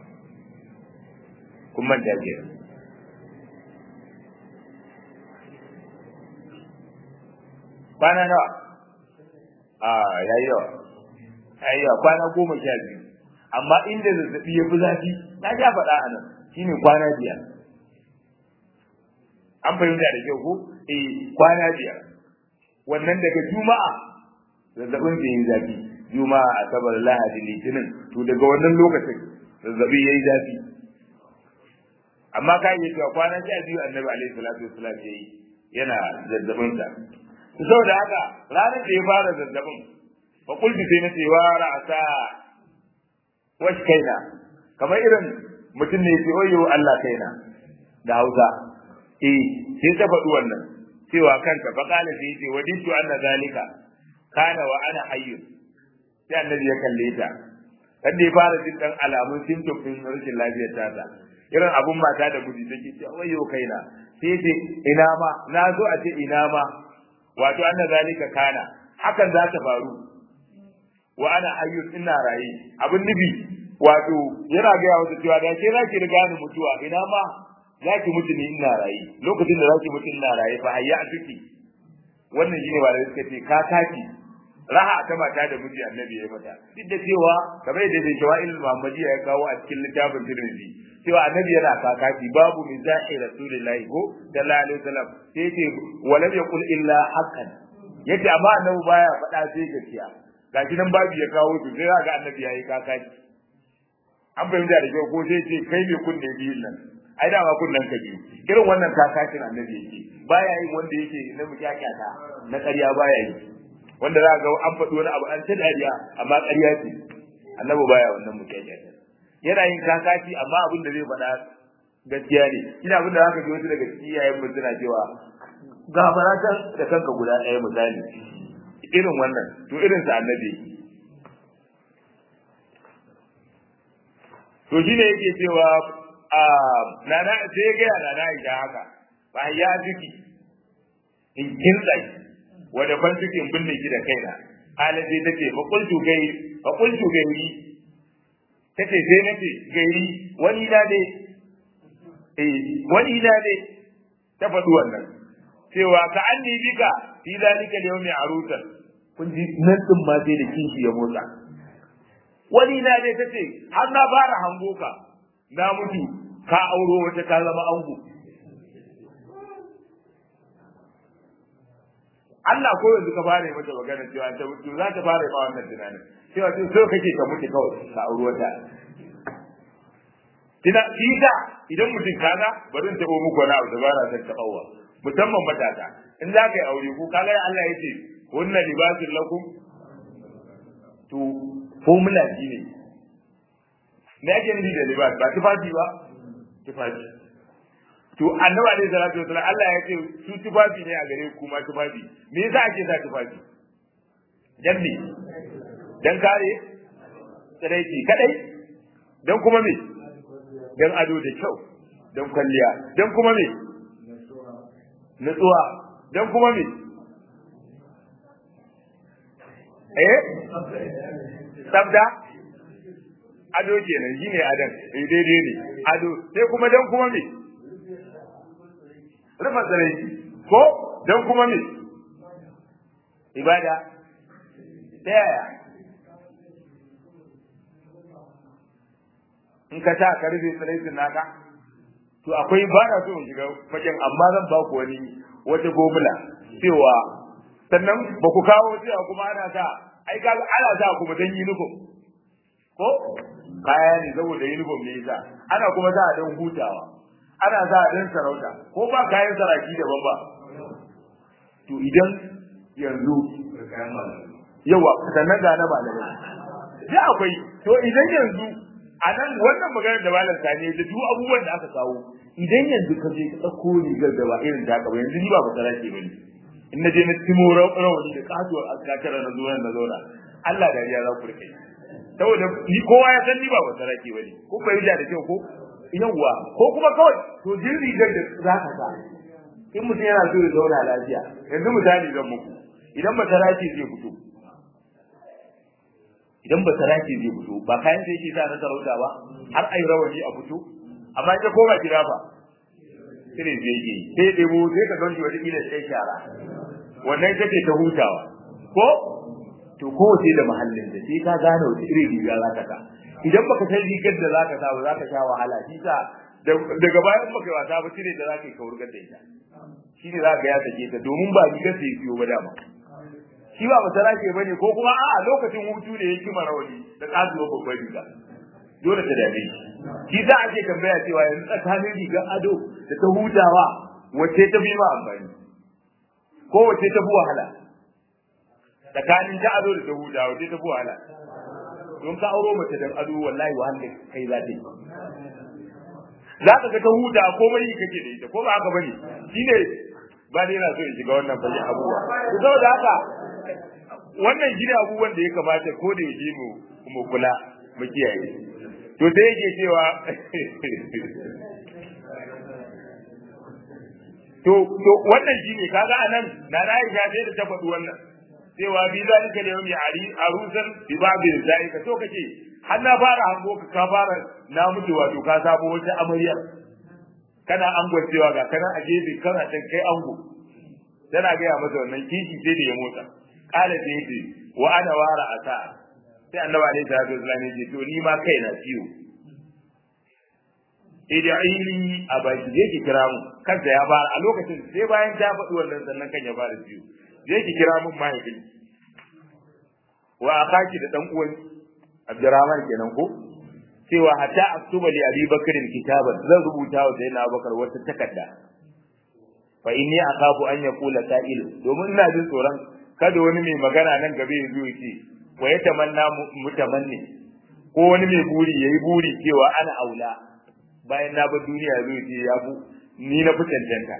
kun manta ke kwana nawa a yayi yawa yayi yawa kwana goma sha biyu amma inda zazzabi ya fi zafi na ja faɗa a nan shine kwana biyar an fahimta da kyau ko eh kwana biyar wannan daga juma'a zazzabin da yayi zafi juma'a asabar lahadi litinin to daga wannan lokacin zazzabi yayi zafi amma ka yi cewa kwana sha biyu annabi alaihi salatu wassalam yayi yana zazzabin sa to saboda haka ranar da ya fara zazzabin fa kulbi sai na ce wa ra'asa wash kaina kamar irin mutum ne ce oyo Allah kaina da Hausa eh sai ta faɗi wannan cewa kanta fa qala sai ce waditu anna zalika kana wa ana hayyun sai annabi ya kalle ta kada ya fara jin dan alamun symptom din rashin lafiyar tata irin abun mata da miji take ce wayo kaina sai ce ina ma na zo a ce ina ma wato anna zalika kana hakan za ta faru wa ana hayyun ina raye abin nufi wato yana ga yawa cewa da ke zaki riga ni mutuwa ina ma zaki mutu ni ina raye lokacin da zaki mutu ina raye fa hayya tuki wannan shine ba da suka ce ka taki raha ta mata da miji annabi ya mata duk da cewa kamar yadda bai shawa'il muhammadiyya ya kawo a cikin littafin tirmidhi cewa annabi yana kakaki babu mizahi rasulillahi ko sallallahu alaihi wasallam sai ce walam yaqul illa haqqan yace amma annabi baya faɗa sai gaskiya gashi nan babu ya kawo su sai ga annabi yayi kakaki an fahimta da kyau ko sai ce kai me kunne biyun nan ai dama kunnen ka biyu irin wannan kakakin annabi yake baya yin wanda yake na mukyakata na ƙarya baya yi wanda za ga an faɗi wani abu an ta dariya amma ƙarya ce annabi baya wannan mukyakata yana yin kakaci amma abin da zai faɗa gaskiya ne ina abin da zaka ji wasu daga cikin iyayen mu suna cewa gafara da kanka guda ɗaya misali irin wannan to irin sa annabi to shine yake cewa a nana sai ga nana ita haka ba ya jiki in kin tsai wanda ban cikin binne ki da kaina alaji take fa qultu gai fa qultu gai tace sai nace gairi wani da ne eh wani da ne ta faɗi wannan cewa ka anni bika fi zalika yawmi arutan kun ji nan din ma sai da kishi ya motsa wani na ne tace har na fara hango ka na mutu ka auro wata ka zama ango Allah ko yanzu ka fara mata magana cewa ta mutu za ta fara ba wannan tunanin cewa to so kake ka mutu kawai ka auro wata Ina kisa idan mutum kaga bari in tabo muku wani abu da ba na san tabawa musamman matasa in za ka yi aure ko kaga Allah ya ce hunna libasul lakum to formula shi ne me ake nufi da libas ba tufafi ba tufafi to annabi alaihi salatu wasallam Allah ya ce su tufafi ne a gare ku ma tufafi me yasa ake sa tufafi dan me dan kare tsiraiki kadai dan kuma me dan ado da kyau dan kwalliya dan kuma me nutsuwa dan kuma me eh sabda ado kenan shine adan eh daidai ne ado sai kuma dan kuma me rufa tsare ko dan kuma me ibada ta yaya in ka ta ka rufe tsare naka to akwai ba na so in shiga fagen amma zan ba ku wani wata gomula cewa sannan ba ku kawo cewa kuma ana sa ai ga ana sa kuma dan uniform ko kaya ne saboda uniform ne yasa ana kuma sa dan hutawa ana sa dan sarauta ko ba kayan saraki daban ba to idan yanzu yawa sannan ga na malamai da akwai to idan yanzu a nan wannan maganar da malam sani da duk abubuwan da aka kawo idan yanzu ka je ka ɗauko rigar da ba irin ta ba yanzu ni ba ba sarake ba ne in na je na timo rawani da kasuwar askatara na zuwa na zauna Allah da ya za ku rike saboda ni kowa ya san ni ba wata rake bane ko bai da kyau ko yawwa ko kuma kawai to jin rigar da za ka sa in mutum yana so ya zauna lafiya yanzu misali zan muku idan ba saraki zai fito idan ba saraki zai fito ba kayan da yake sa na sarauta ba har ai rawani a fito amma ita koma gida fa sai zai yi sai ɗebo sai ka ganci wata kila sai shara wannan ita ce ta hutawa ko to kowace da mahallin da sai ka gane wata irin riga za ka sa idan baka san rigar da za ka sa ba za ka sha wahala shi sa daga bayan baka wasa ba shine da za ka yi kaurgar da ita shi ne za ka ya sake ta domin ba rigar sai biyo ba dama shi ba masara ke bane ko kuma a lokacin hutu ne ya kima rawani da kasuwa babbar riga dole ta dame shi shi za a ce tambaya cewa yanzu tsakanin rigar ado da ta hutawa wacce ta fi ma amfani ko wacce ta fi wahala tsakanin ta ado da ta hutawa wacce ta fi wahala don ka auro mace dan ado wallahi wahala kai za ta yi za ka ga ta huta ko bai kake da ita ko ba haka bane shine ba ne na so in shiga wannan bayan abubuwa to saboda haka wannan shine abubuwan da ya kamata ko da yaje mu mu kula mu kiyaye to sai yake cewa to to wannan shine kaga anan na na Aisha sai da ta faɗi wannan cewa bi zalika da yawmi ari arusan bi babi zalika to kace har na fara hango ka ka fara na mutu wato ka sabo wata amarya kana angon cewa ga kana a gefe kana can kai ango tana gaya masa wannan kishi sai da ya motsa kala sai yace wa ana wara asa sai annabi alaihi salatu wasallam yace to ni ma kai na ciwo ida'ini a baki zai ki kira mu kansa ya fara a lokacin sai bayan ta faɗi wannan sannan kan ya fara ciwo zai ki kira mun mahaifin wa akaki da dan uwan Abdurrahman kenan ko cewa hatta aktuba li Abi Bakr kitaban zan rubuta wa Sayyidina Abubakar wata takarda fa inni akhafu an yaqula sa'il domin ina jin tsoron kada wani mai magana nan gabe ya zo ya ce wa ya tamanna mutamanni ko wani mai buri yayi buri cewa ana aula bayan na bar duniya zo ya ce ya bu ni na fi cancanta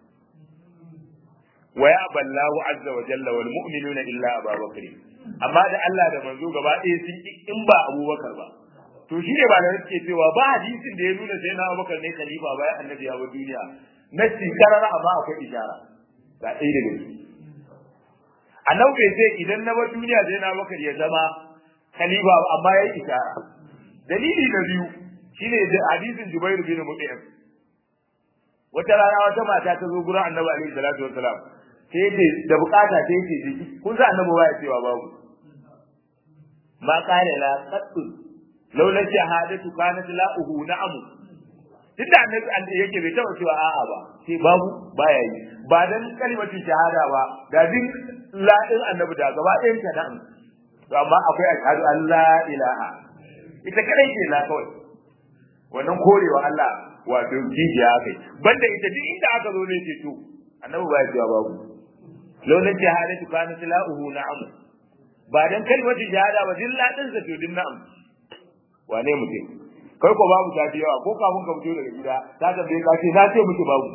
wa ya ballahu azza wa jalla wal mu'minuna illa ababakar amma da Allah da manzo gaba ɗaya sun ki in ba Abubakar ba to shi ne ba da suke cewa ba hadisin da ya nuna sai na Abubakar ne khalifa bayan annabi ya bar duniya na karara amma akwai ishara ga ɗaya daga ciki annabi bai ce idan na bar duniya sai na Abubakar ya zama khalifa amma ya yi ishara dalili na biyu shine hadisin Jubair bin Mut'im wata rana wata mata ta zo gurin annabi alaihi salatu wassalam sai ce da bukata sai ce jiki kun sa annabi baya cewa babu ma qala la qattu laula shahadatu kanat la uhu na'am tunda annabi yake bai taba cewa a'a ba sai babu baya yi ba dan kalimatu shahada ba da din la din annabi da gaba ɗayan ta na'am to amma akwai ashhadu an la ilaha ita kadai ce la kawai wannan korewa Allah wato kijiya kai banda ita duk inda aka zo ne ce to annabi baya cewa babu laulan shahadatu kana tilahu na'am ba dan kalmatu shahada ba din ladin sa to din na'am wane mutum kai ko babu ta yawa ko kafin ka fito daga gida ta tambaye ka ce na ce miki babu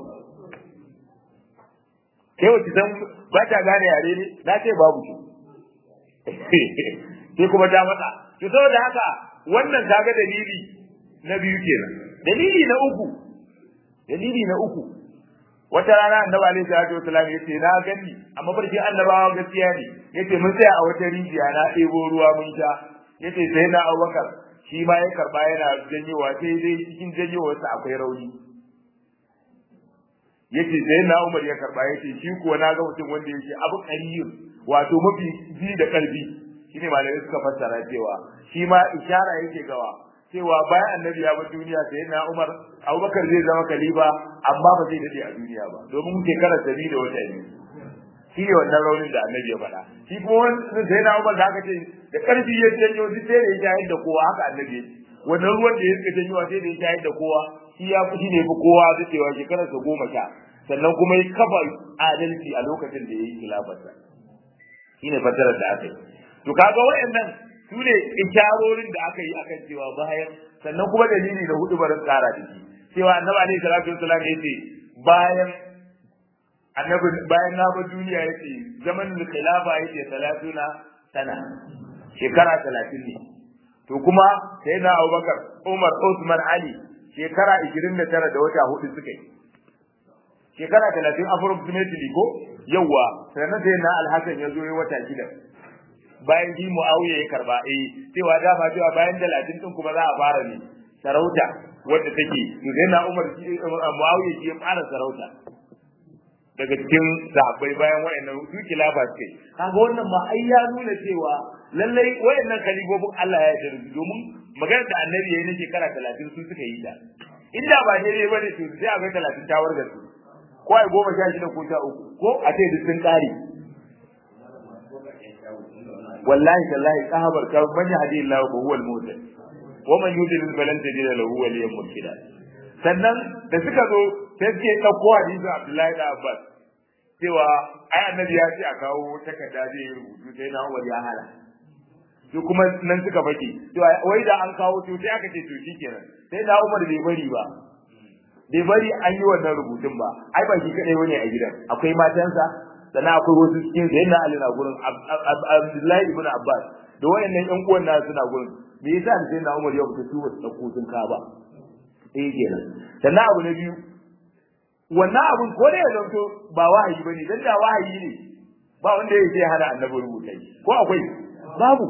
kai wace san ba ta gane yare ne na ce babu ki sai kuma ta mata to saboda haka wannan kaga dalili na biyu kenan dalili na uku dalili na uku wata rana annabi alaihi salatu wasallam yace na gani amma barkin annabawa gaskiya ne yace mun tsaya a wata rijiya na ɗebo ruwa mun sha yace sai na Abubakar shi ma ya karba yana janyewa sai dai cikin janyewarsa akwai rauni yace sai na Umar ya karba yace shi kuwa na ga mutum wanda yake abu qariyun wato mafi ji da karfi shine malamai suka fassara cewa shi ma ishara yake gawa cewa bayan annabi ya bar duniya sai na Umar Abubakar zai zama khalifa amma ba zai dade a duniya ba domin shekara sabi da wata biyu shi ne wannan raunin da annabi ya faɗa shi kuma wani sai na Umar da aka ce da karfi ya janyo duk sai da ya shahid da kowa haka annabi wannan ruwan da ya suka janyo sai da ya shahid da kowa shi ya fi ne fi kowa da cewa shekarar sa goma sha sannan kuma ya kafa adalci a lokacin da ya yi khilafarsa shi ne fassarar da aka yi to kaga waɗannan su ne isharorin da aka yi akan cewa bayan sannan kuma dalili da hudu barin tsara da shi cewa annabi alaihi salatu wasallam ya ce bayan annabi bayan na bar duniya ya ce zaman khilafa ya ce salatuna sana shekara talatin ne to kuma sai na Abubakar Umar Usman Ali shekara 29 da wata hudu suka yi shekara 30 approximately ko yawa sannan sai na Al-Hasan ya zo ya wata shida bayan shi Muawiya ya karba eh cewa dama cewa bayan 30 din kuma za a fara ne sarauta wadda take to sai na Umar Muawiya shi ya fara sarauta daga cikin sahabbai bayan wayannan su kilafa ce kaga wannan ma ai ya nuna cewa lallai wayannan kalibobin Allah ya yarda domin maganar da annabi yayi na shekara 30 su suka yi ta inda ba daidai bane to sai a ga 30 ta warga su ko ai goma sha shida ko sha uku ko a ce duk sun kare wallahi tallahi kahabar ka man yahdi Allah fa huwa al-muhtadi wa man yudlil falan tajid lahu waliyyan murshida sannan da suka zo sai suke ɗauko hadisin Abdullahi da Abbas cewa ai annabi ya ce a kawo takarda zai rubutu sai na Umar ya hala su kuma nan suka fake cewa wai da an kawo to sai aka ce to shikenan sai na Umar bai bari ba bai bari an yi wannan rubutun ba ai ba shi kadai bane a gidan akwai matansa sannan akwai wasu cikin sai na Ali na gurin Abdullahi ibn Abbas da wayannan ƴan uwan nasu suna gurin me yasa sai na Umar ya fita su wasu ɗauko sun ka ba eh kenan sannan abu na biyu wannan abun ko da ya zanto ba wahayi bane dan da wahayi ne ba wanda yake hana annabi rubuta ko akwai babu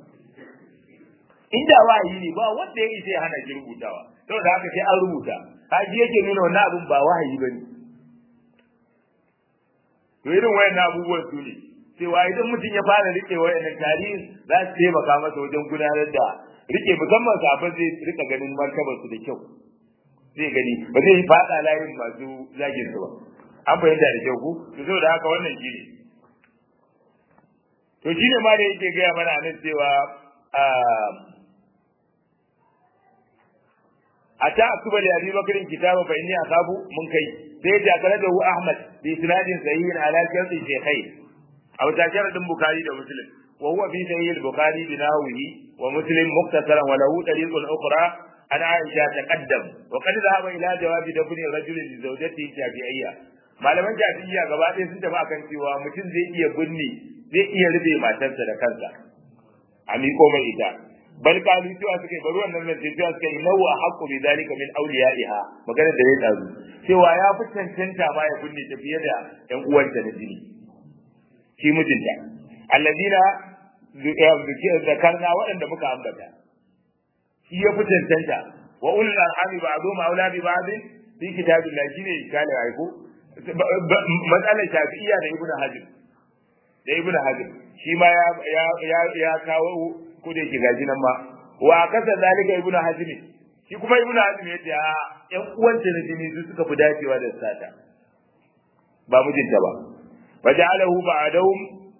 inda wahayi ne ba wanda yake hana shi rubutawa saboda haka sai an rubuta haji yake nuna wannan abun ba wahayi bane to irin wayannan abubuwan su ne cewa idan mutum ya fara rike wayannan tarihin za su taimaka masa wajen gudanar da rike musamman sabon zai rika ganin martabar su da kyau zai gani ba zai yi fada layin masu zagin su ba an fahimta da kyau ku to saboda haka wannan shi ne to shi ne ma da yake gaya mana nan cewa a ta asuba da abi bakarin kitaba fa inni akabu mun kai sai ja kala da ahmad bi isnadin sahihin ala shartu shaykhai aw ta sharadin bukhari da muslim wa huwa fi sahih al-bukhari bi nahwihi wa muslim muktasaran wa lahu tariqun ukhra عن عائشة تقدم وقد ذهب إلى جواب دفن الرجل لزوجته الشافعية malaman shafi'iyya gaba ɗaya sun tafi akan cewa mutum zai iya binne zai iya rufe matarsa da kansa a miƙo mai ita bal kalu cewa suka yi bari wannan nan cewa suka yi nawa haqqu bi zalika min awliyaiha magana da ya tsazu cewa ya fi cancanta ma ya binne ta fiye da ƴan uwanta na jini shi mijinta alladina zakarna waɗanda muka ambata shi ya fi cancanta wa ulul arhami ba'dhum aula bi ba'd fi kitabillah shine kale ai ko matsalar shafi'iyya da ibnu hajar da ibnu hajar shi ma ya ya ya kawo ko da yake gaji nan ma wa kasa zalika ibnu hajar shi kuma ibnu hajar ya ce a ƴan uwanta na jini su suka fi dacewa da sata ba mijinta ba waja'alahu ba'dahum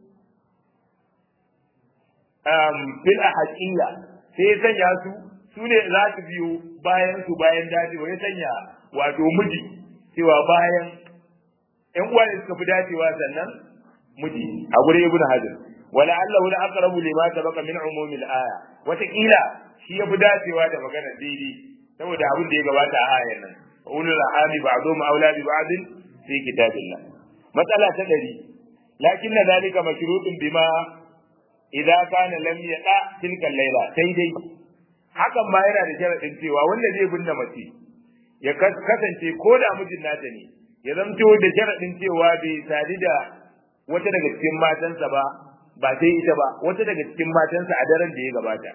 um bil ahqiyya sai ya sanya su su ne za su biyo bayan su bayan dacewa ya sanya wato miji cewa bayan ƴan uwa ne suka fi dacewa sannan miji a gure ibnu hajar wala allahu la aqrabu lima sabaqa min umumi al-aya wata kila shi ya fi dacewa da magana daidai saboda abin da ya gabata a ayar nan ulul ahami ba'dhum awla bi ba'd fi kitabillah matsala ta dari lakin dalika mashrutun bima idza kana lam yaqa tilka al-layla sai dai hakan ma yana da sharadin cewa wanda zai binne mace ya kasance ko da mijin nata ne ya zamto da sharadin cewa bai sadi da wata daga cikin matansa ba ba sai ita ba wata daga cikin matansa a daren da ya gabata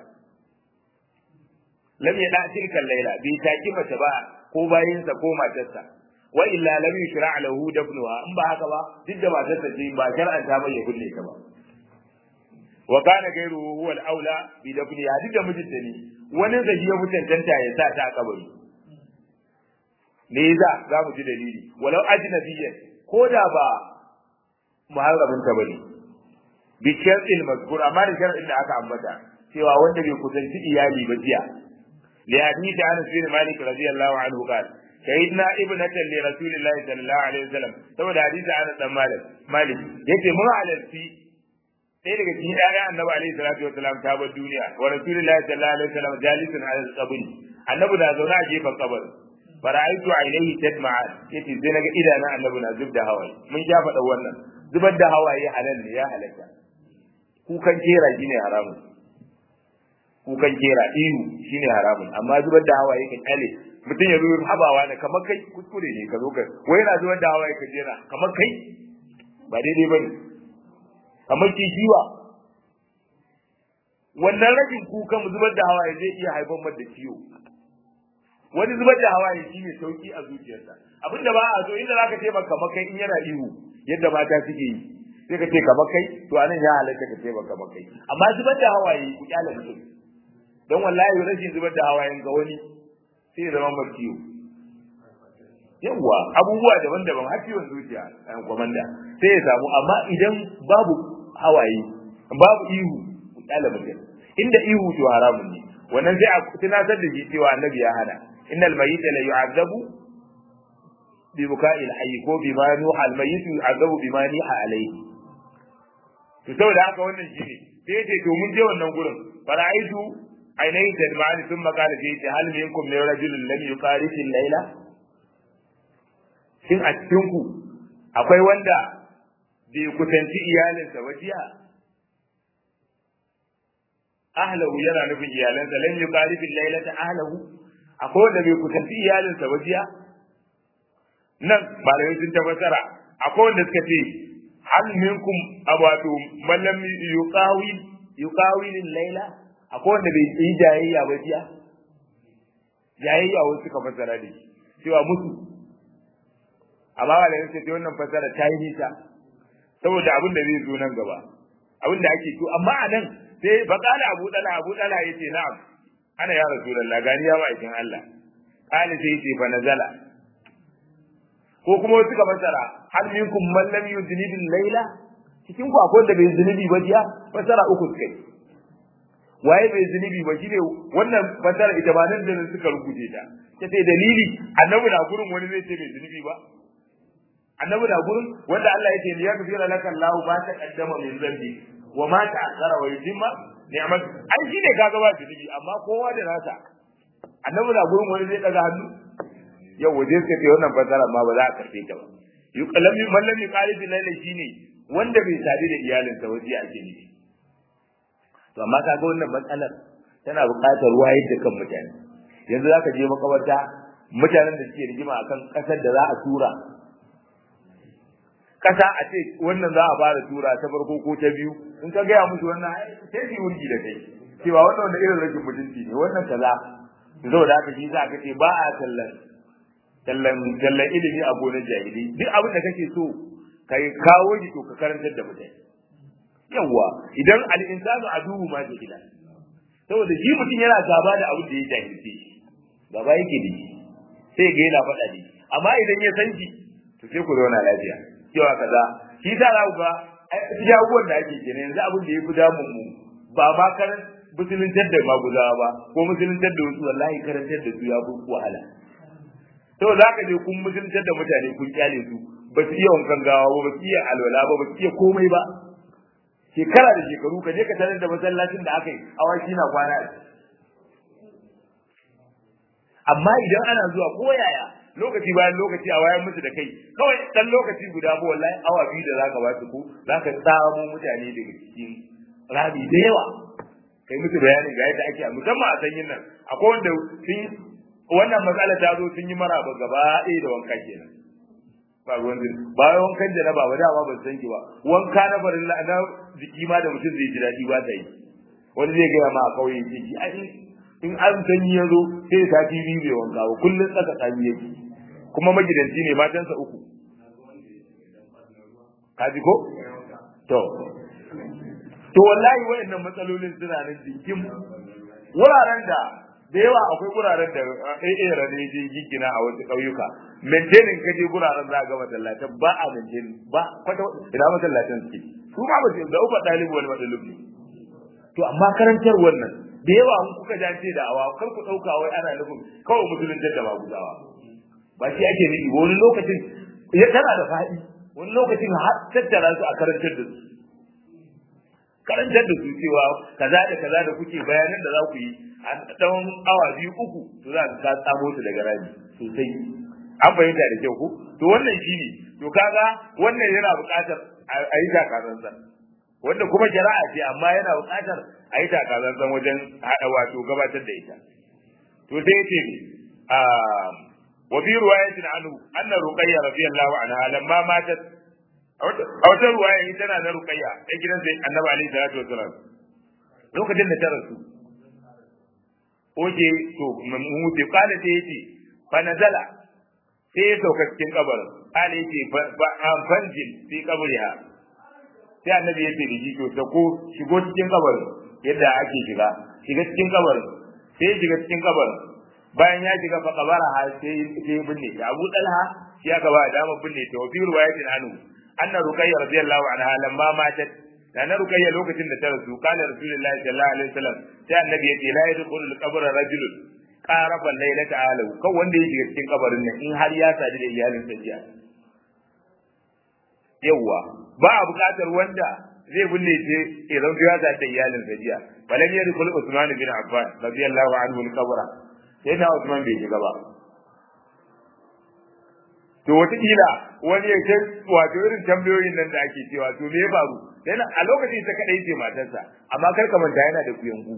lam yada tilka laila bai taki mace ba ko bayinsa ko matarsa wa illa lam yushra lahu dafnuha in ba haka ba duk da matarsa ce ba shar'anta mai ya kulle ta ba wa kana gairu huwa al-aula bi dafniha duk da mijinta ne wani zai ya mutuntanta ya sa ta a kabari me yasa za mu ji dalili walau ajnabiyyan ko da ba muharramin ta bane bi shar'il mazkur amma da shar'in da aka ambata cewa wanda bai kusanci iyali ba jiya li hadith Anas bin Malik radiyallahu anhu qala sayyidina ibnatan li rasulillahi sallallahu alaihi wasallam saboda hadisi Anas dan Malik Malik yace mun halarci sai daga cikin ƴaƴan annabi alaihi salatu wasallam ta bar duniya wa rasulillahi sallallahu alaihi wasallam jalisun ala al-qabr annabi da zauna a gefen kabar fara'aitu ainihi tadma'an yace sai naga idanun annabi na zubda hawaye mun sha faɗa wannan zubar da hawaye halal ne ya halatta kukan kera shi ne haramun kukan kera ihu shine haramun amma zubar da hawaye ka kyale mutum ya zo habawa ne kamar kai kuskure ne ka zo ka wai yana zubar da hawaye ka jera kamar kai ba daidai bane kamar kishiwa wannan rashin kukan zubar da hawaye zai iya haifar da ciwo wani zubar da hawaye shine sauki a zuciyarsa abinda ba a so inda zaka ce maka makai in yana ihu yadda mata suke yi sai ka ce kamar kai to anan ya halatta ka ce maka makai amma zubar da hawaye ku kyale mutum don wallahi rashin zubar da hawayen ga wani sai ya zama mai ciwo yawwa abubuwa daban-daban har ciwon zuciya ɗan kwamanda sai ya samu amma idan babu hawaye babu ihu ku kyale mutum inda ihu to haramun ne wannan sai a tunatar da shi cewa annabi ya hana innal mayyita la yu'azzabu bi buka'i al-hayy ko bima nuha al-mayyit yu'azzabu bima niha alayhi to saboda haka wannan shine sai yace to mun je wannan gurin fara'aitu ainihin tadmani sun makala fi ta hal minkum min rajulin lam yuqarifi al-laila shin a cikin ku akwai wanda bai kusanci iyalinsa ba jiya ahlahu yana nufin iyalansa lam yuqarifi al-lailata ahlahu akwai wanda bai kusanci iyalinsa ba jiya nan malamai sun tabbatara akwai wanda suka ce hal minkum abatu man lam yuqawi yuqawi al-laila akwai wanda bai yi jayayya ba jiya jayayya wasu suka fassara da shi cewa musu amma malamai sun ce wannan fassara ta yi nisa saboda abin da zai zo nan gaba abin da ake so amma a nan sai bakala abu dala abu dala yace na'am ana ya rasulullah gani ya ma'aikin Allah kali sai yace fa nazala ko kuma wasu ka fasara hal minkum man lam yudnib layla cikin ku akwai da bai zunubi ba jiya fasara uku kai waye bai zunubi ba shine wannan fasara ita ba nan da nan suka rubuce ta ta sai dalili annabi na gurin wani zai ce bai zunubi ba annabi na gurin wanda Allah yake ya gafira laka Allah ba ta kaddama min zambi wa ma ta'akhkhara wa yutimma ni'mat ai shine kaga ba zunubi amma kowa da nasa annabi na gurin wani zai daga hannu yau waje suka ce wannan fasara ma ba za a karfe ta ba yuqallami man lam yuqalibi laila shine wanda bai sadu da iyalinsa waje ake nufi to amma kaga wannan matsalar tana buƙatar wayar da kan mutane yanzu zaka je makabarta mutanen da suke rigima akan kasar da za a tura kasa a ce wannan za a fara tura ta farko ko ta biyu in ka gaya musu wannan sai su wurgi da kai cewa wannan wanda irin rashin mutunci ne wannan kaza saboda haka shi za ka ce ba a tallan tallan tallan ilimi a gonar jahili duk abin da kake so kai kawo shi to ka karantar da mutane yawa idan al-insanu aduhu ma jahila saboda shi mutum yana gaba da abin da ya jahilce gaba yake da shi sai ga yana faɗa ne amma idan ya san shi to sai ku zauna lafiya cewa kaza shi ta za ku ga shi abubuwan da ake kenan yanzu abin da ya fi damun mu ba ma karan musuluntar da maguzawa ba ko musuluntar da wasu wallahi karantar da su ya fi wahala to za ka je kun musuluntar da mutane kun kyale su ba su iya wankan gawa ba ba su iya alwala ba ba su iya komai ba shekara da shekaru ka je ka tarar da masallacin da aka yi awaki na kwana amma idan ana zuwa ko yaya lokaci bayan lokaci a wayan musu da kai kawai dan lokaci guda ba wallahi awa biyu da zaka ba su ko zaka tsamo mutane daga cikin rabi da yawa kai musu bayani ga yadda ake musamman a sanyin nan akwai wanda sun wannan matsala ta zo sun yi maraba gaba ɗaya da wanka kenan ba ruwan zin bayan wankan janaba ba dama ban san ki ba wanka na farin na jiki ma da mutum zai ji daɗi ba ta yi wani zai gaya ma a kauye ce ki ai in an sanyi ya zo sai sati biyu bai wanka ba kullum tsaka tsami yake kuma magidanci ne matansa uku kaji ko to to wallahi wayannan matsalolin suna nan jikin wuraren da da yawa akwai wuraren da AA rane je gigina a wasu ƙauyuka maintaining kaje wuraren za ga masallatan ba a maintaining ba kwata ina masallatan suke su ma ba da uba dalibi wani madalibi to amma karantar wannan da yawa an kuka jance da awa kar ku dauka wai ana nufin kawai musulunci da maguzawa ba shi ake nufi wani lokacin ya tana da faɗi wani lokacin har tattara su a karantar da su karantar da su cewa kaza da kaza da kuke bayanan da za ku yi a tsawon awa biyu uku to za ka tsamo su daga rami sosai an fahimta da kyau ko to wannan shi ne to kaga wannan yana buƙatar a yi takaransa wanda kuma shari'a ce amma yana buƙatar a yi takazantsan wajen haɗa wato gabatar da ita to sai ce a wa fi riwayatin anhu anna ruqayya radiyallahu anha lamma matat a wata ruwaya ita tana na ruqayya ta gidan sai annabi alaihi salatu wasalam lokacin da ta rasu oje to mu ce kala sai yace fa nazala sai ya sauka cikin kabarin ala yace fa fanjil fi qabriha sai annabi ya ce da shi to sako shigo cikin kabarin yadda ake shiga shiga cikin kabarin sai shiga cikin kabarin bayan ya shiga fa kabara ha sai sai binne ta Abu Talha shi aka ba dama binne ta wa fi riwayatin anhu anna ruqayya radiyallahu anha lamma matat da na ruqayya lokacin da ta rasu kana rasulullahi sallallahu alaihi wasallam sai annabi ya ce la yadkhulu al-qabr rajulun qarafa laylata alu kan wanda ya shiga cikin kabarin nan in har ya sadu da iyalin sa jiya yawa ba a buƙatar wanda zai binne ce idan ya sadu da iyalin sa jiya balan yadkhulu usman bin affan radiyallahu anhu al-qabra sai na usman bai shiga ba to wataƙila wani ya ce wato irin tambayoyin nan da ake cewa to me ya faru yana a lokacin ta kadai ce matarsa amma kar ka manta yana da kuyangu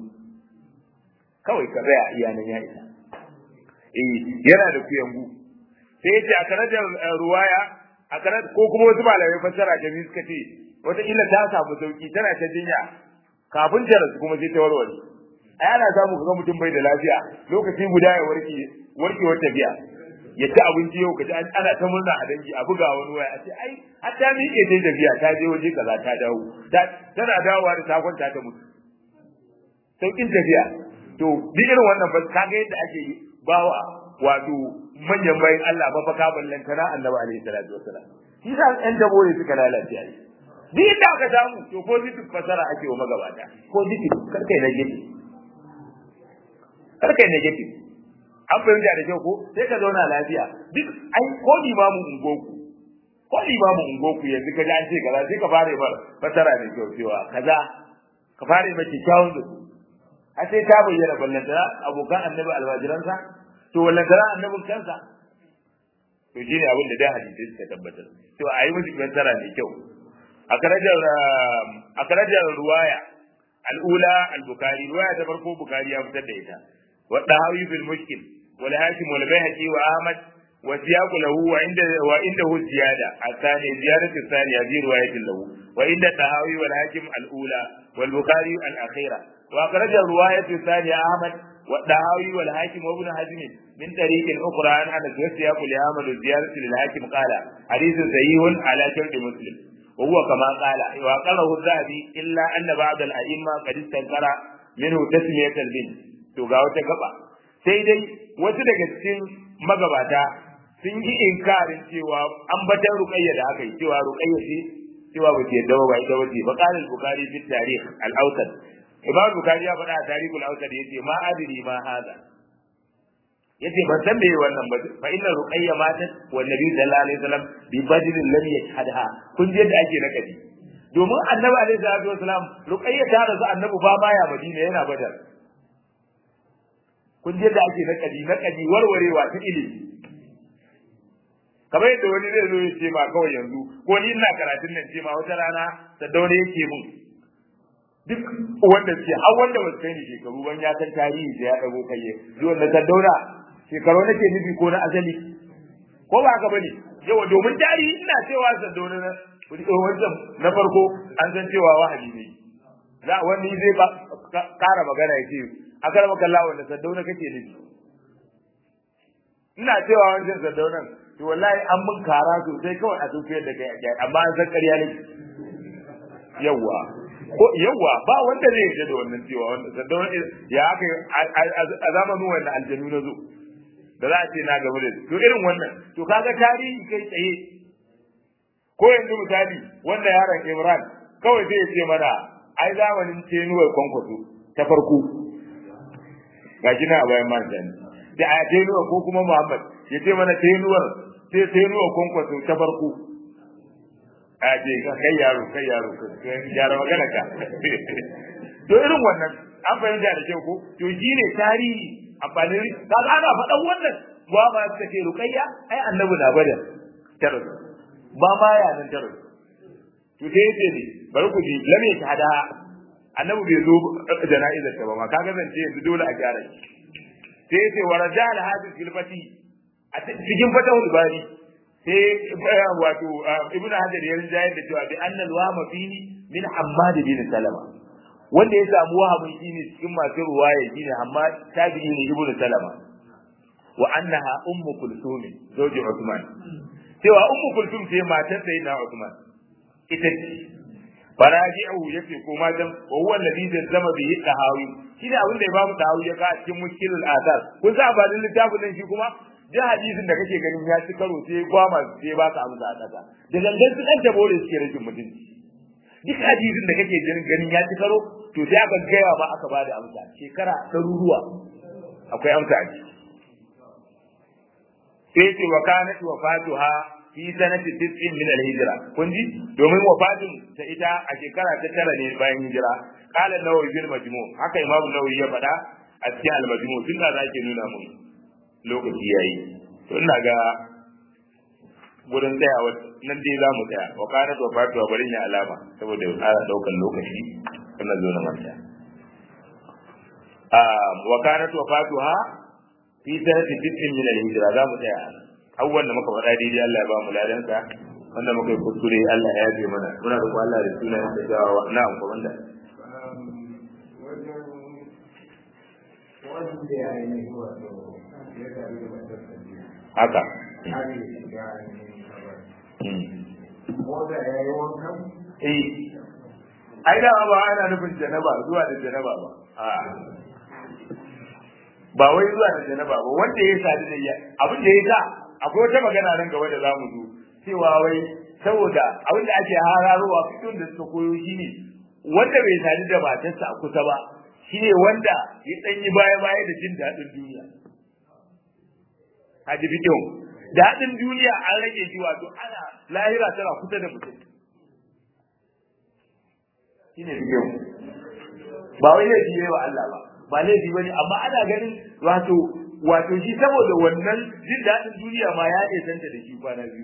kawai ka tsaya iya nan ya isa eh yana da kuyangu sai ya ce a karajar ruwaya a karar ko kuma wasu malamai fassara da biyu suka ce wataƙila ta samu sauki tana ta jinya kafin ta rasu kuma sai ta warware a yana samu ga mutum bai da lafiya lokaci guda ya warke warkewar tafiya ya ci abinci yau ka ji ana ta murna a dangi a buga wani waya a ce ai har ta miƙe ta tafiya ta je waje kaza ta dawo tana dawowa da ta kwanta ta mutu saukin tafiya to duk irin wannan ba ka ga yadda ake bawa wato manyan bayan Allah mafaka ballan kana annabi alaihi salatu wasalam shi sa ɗan dabo ne suka lalace ai duk inda aka samu to positive fasara ake wa magabata positive kar kai negative kar kai negative an fahimta da kyau ko sai ka zauna lafiya duk ai ko limamin ungoku ko limamin ungoku yanzu ka ji an ce kaza sai ka fara bar fasara da kyau cewa kaza ka fara mai kyawun da a sai ta bayyana ballantana abokan annabi alwajiransa to ballantana annabin kansa to shine abin da dai hadisi suka tabbatar to a yi musu fasara da kyau a karajar a karajar ruwaya al'ula al-bukhari ruwaya ta farko bukhari ya fitar da ita wa dahawi bil mushkil والهاشم والبيهقي وأحمد والسياق له وعند وعنده الزيادة الثانية زيادة الثانية في رواية له وعند الطهاوي والهاشم الأولى والبخاري الأخيرة وأخرج الرواية الثانية أحمد والطهاوي والهاشم وابن حزم من طريق أخرى عن أنس والسياق لأحمد الزيادة للهاشم قال حديث صحيح على شرط مسلم وهو كما قال وأقره الذهبي إلا أن بعض الأئمة قد استنكر منه تسمية البنت تقاوة قبع sai dai wasu daga cikin magabata sun yi inkarin cewa an batar ruqayya da aka yi cewa ruqayya ce cewa ba ce yadda ba ita wace ba qala al-bukhari fi tarikh al-awsat imam bukhari ya faɗa a tarikh al-awsat yace ma adri ma hada yace ban san meye wannan ba fa inna ruqayya matat wa nabi sallallahu alaihi wasallam bi badrin lam yashhadha kun ji yadda ake nakadi domin annabi alaihi salatu wasallam ruqayya ta rasu annabi ba baya madina yana badar kun je da ake nakadi nakadi warwarewa ta ilimi kamar yadda wani zai zo ya ce ma kawai yanzu ko ni ina karatun nan ce ma wata rana saddaune yake mun duk wanda ce har wanda ba su kai ni shekaru ban ya san tarihi da ya dago kai zuwan da saddauna shekaru nake nufi ko na asali ko ba haka bane yawa domin tarihi ina cewa saddauna na wancan na farko an san cewa wahabi ne za wani zai ba kara magana ya ce a karba kalla wanda saddauna kake nufi ina cewa wancan saddaunan to wallahi an mun kara sosai kawai a tafiyar da kai amma an san ƙarya ne yawa ko yawa ba wanda zai yarda da wannan cewa wanda saddauna ya aka a zamanin wannan aljanu na zo da za a ce na gaba da to irin wannan to kaga tarihi kai tsaye ko yanzu misali wanda yaron Imran kawai zai ce mana ai zamanin tenuwar kwankwaso ta farko ga shi na a bayan man da a tenuwar ko kuma Muhammad ya ce mana tenuwar sai tenuwar kwankwaso ta farko a je ka kai yaro kai yaro gyara magana ka to irin wannan an fahimta da kyau ko to shi ne tarihi amfanin kaga ana faɗan wannan ba ma suka ce ruqayya ai annabi na bada tarar ba ma ya nan tarar to sai yace ne bari ku ji lam yashhada annabi bai zo jana'izar ta ba ma kaga zance yanzu dole a gyara shi sai yace wa rajal hadis fil fati a cikin fatahul bari sai wato ibnu hajar ya rinjayar da cewa bi annal wahma fihi min hammad bin salama wanda ya samu wahamin shine cikin masu ruwaya shine hammad tabi'i ne ibnu salama wa annaha ummu kulsum zawji usman cewa ummu kulsum ce matar sayyidina usman ita ce faraji'u yace ko ma dan wa huwa alladhi zama bihi tahawi shine abin da ya bamu tahawi ya ka a cikin mushkilul asar kun sa ba littafin nan shi kuma duk hadisin da kake ganin ya ci karo sai gwama sai ba ka amsa a ƙasa da gangan su ɗan tabo da suke rashin mutunci duk hadisin da kake ganin ya ci karo to sai aka gaya ma aka bada amsa shekara ɗaruruwa akwai amsa a ciki sai ce wa kanat wafatuha fi sanati tis'in min al-hijra kun ji domin wafatin ta ita a shekara ta tara ne bayan hijira qala an-nawawi bil majmu' haka imamu nawawi ya faɗa a cikin al-majmu' tun da zake nuna mun lokaci yayi to ina ga gurin tsayawa nan dai za mu tsaya wa kanat wafatuha bari ya alama saboda ya ƙara ɗaukar lokaci kana zo na manta wa kanat wafatuha fi sanati tis'in min al-hijra za mu tsaya abubuwan da muka faɗa daidai Allah ya ba mu ladansa wanda muka yi kuskure Allah ya yafe mana muna roƙo Allah da sunan da jawawa na amfa wanda haka eh ai da ba ana nufin janaba zuwa da janaba ba a ba wai zuwa da janaba ba wanda ya sadu da ya abin da ya sa akwai wata magana nan gaba da za mu zo cewa wai saboda abin da ake hararowa fitun da suka koyo shine wanda bai sadu da matarsa a kusa ba shine wanda ya dan yi baya baya da jin daɗin duniya haji fitun daɗin duniya an rage shi wato ana lahira tana kusa da mutum shine fitun ba wai laifi yayi wa Allah ba ba laifi bane amma ana ganin wato wato shi saboda wannan jin daɗin duniya ma ya santa da shi kwana biyu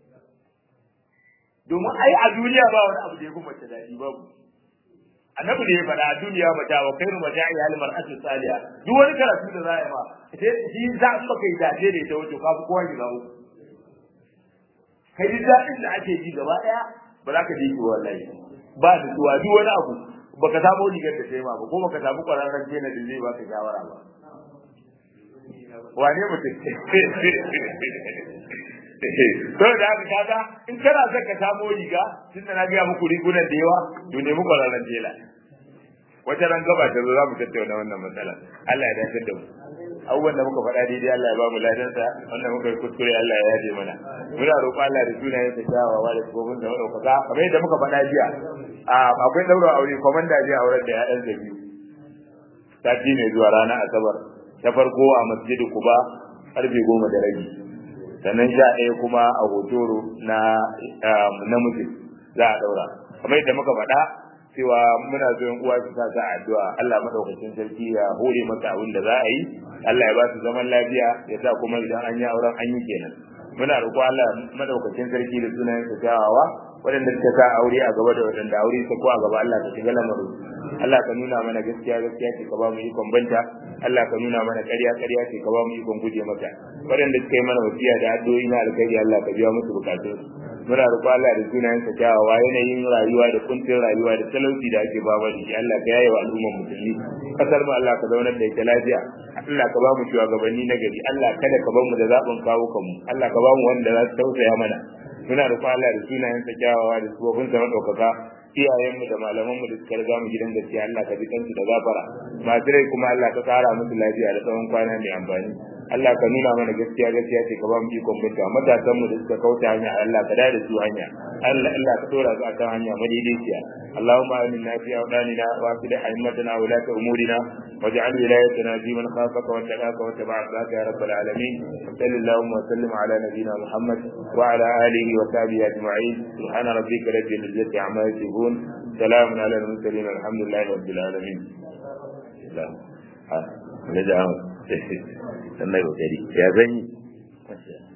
domin ai a duniya ba wani abu da ya fi mace daɗi babu annabi da ya faɗa a duniya mata wa kairu maja'i hal mar'atu saliha duk wani karatu da za a yi ma shi za in baka yi dace da ita wato kafi kowa ki zawo kai duk daɗin da ake ji gaba ɗaya ba za ka ji shi wallahi ba da tuwa duk wani abu baka samu rigar da sai ma ba ko baka samu kwararren jena da zai baka shawara ba wane mutum to da haka kaga in kana son ka samu riga tun da na gaya muku rigunan da yawa to ne muku kwararren jela wata ran gaba ta zo za mu tattauna wannan matsalar Allah ya dace da mu abubuwan da muka faɗa daidai Allah ya ba mu ladansa wanda muka yi kuskure Allah ya yaje mana muna roƙo Allah da sunayen sa kyawawa da gobin da ɗaukaka kamar yadda muka faɗa jiya akwai ɗaura aure komanda jiya auren da ya'yan da biyu sati ne zuwa ranar asabar ta farko a masjidi kuba karfe goma da rabi sannan sha ɗaya kuma a hotoro na namiji za a ɗaura kamar yadda muka faɗa cewa muna so yan uwa su sa sa addu'a Allah madaukakin sarki ya hore masa abin da za a yi Allah ya ba su zaman lafiya ya sa kuma idan an yi auren an yi kenan muna roƙo Allah madaukakin sarki da sunayen sa kyawawa waɗanda suka sa aure a gaba da waɗanda aure su ko a gaba Allah ka shiga lamarin Allah ka nuna mana gaskiya gaskiya ce ka ba mu ikon banta Allah ka nuna mana ƙarya ƙarya ce ka ba mu ikon guje mata waɗanda suka yi mana wasiya da addu'o'i na alkhairi Allah ka biya musu bukatun muna roƙo Allah da sunayen sa kyawawa yanayin rayuwa da kuncin rayuwa da talauci da ake ba da shi Allah ka yaye wa al'ummar musulmi kasar mu Allah ka zaunar da ita lafiya Allah ka ba mu shugabanni na gari Allah kada ka bar mu da zaɓin kawo kanmu Allah ka ba mu wanda za su tausaya mana muna roƙo Allah da sunayen sa kyawawa da sufofin sa madaukaka iyayenmu da malamanmu da suka riga mu gidan gaskiya Allah ka ji kansu da gafara masu rai kuma Allah ka kara musu lafiya da tsawon kwana mai amfani Allah ka nuna mana gaskiya gaskiya ce ka ba mu ikon mutuwa matasan mu da suka kauta hanya Allah ka da su hanya Allah Allah ka dora su akan hanya madaidaiciya Allahumma aminna fi awdanina wa aslih a'immatana wa lati umurina waj'al wilayatana fi man khafaka wa taqaka wa taba'a ya rabbal alamin sallallahu wa sallim ala nabiyyina Muhammad wa ala alihi wa sahbihi ajma'in subhana rabbika rabbil izzati amma yasifun salamun ala al-mursalin alhamdulillahi rabbil alamin la ha sannan kokari ya zanyi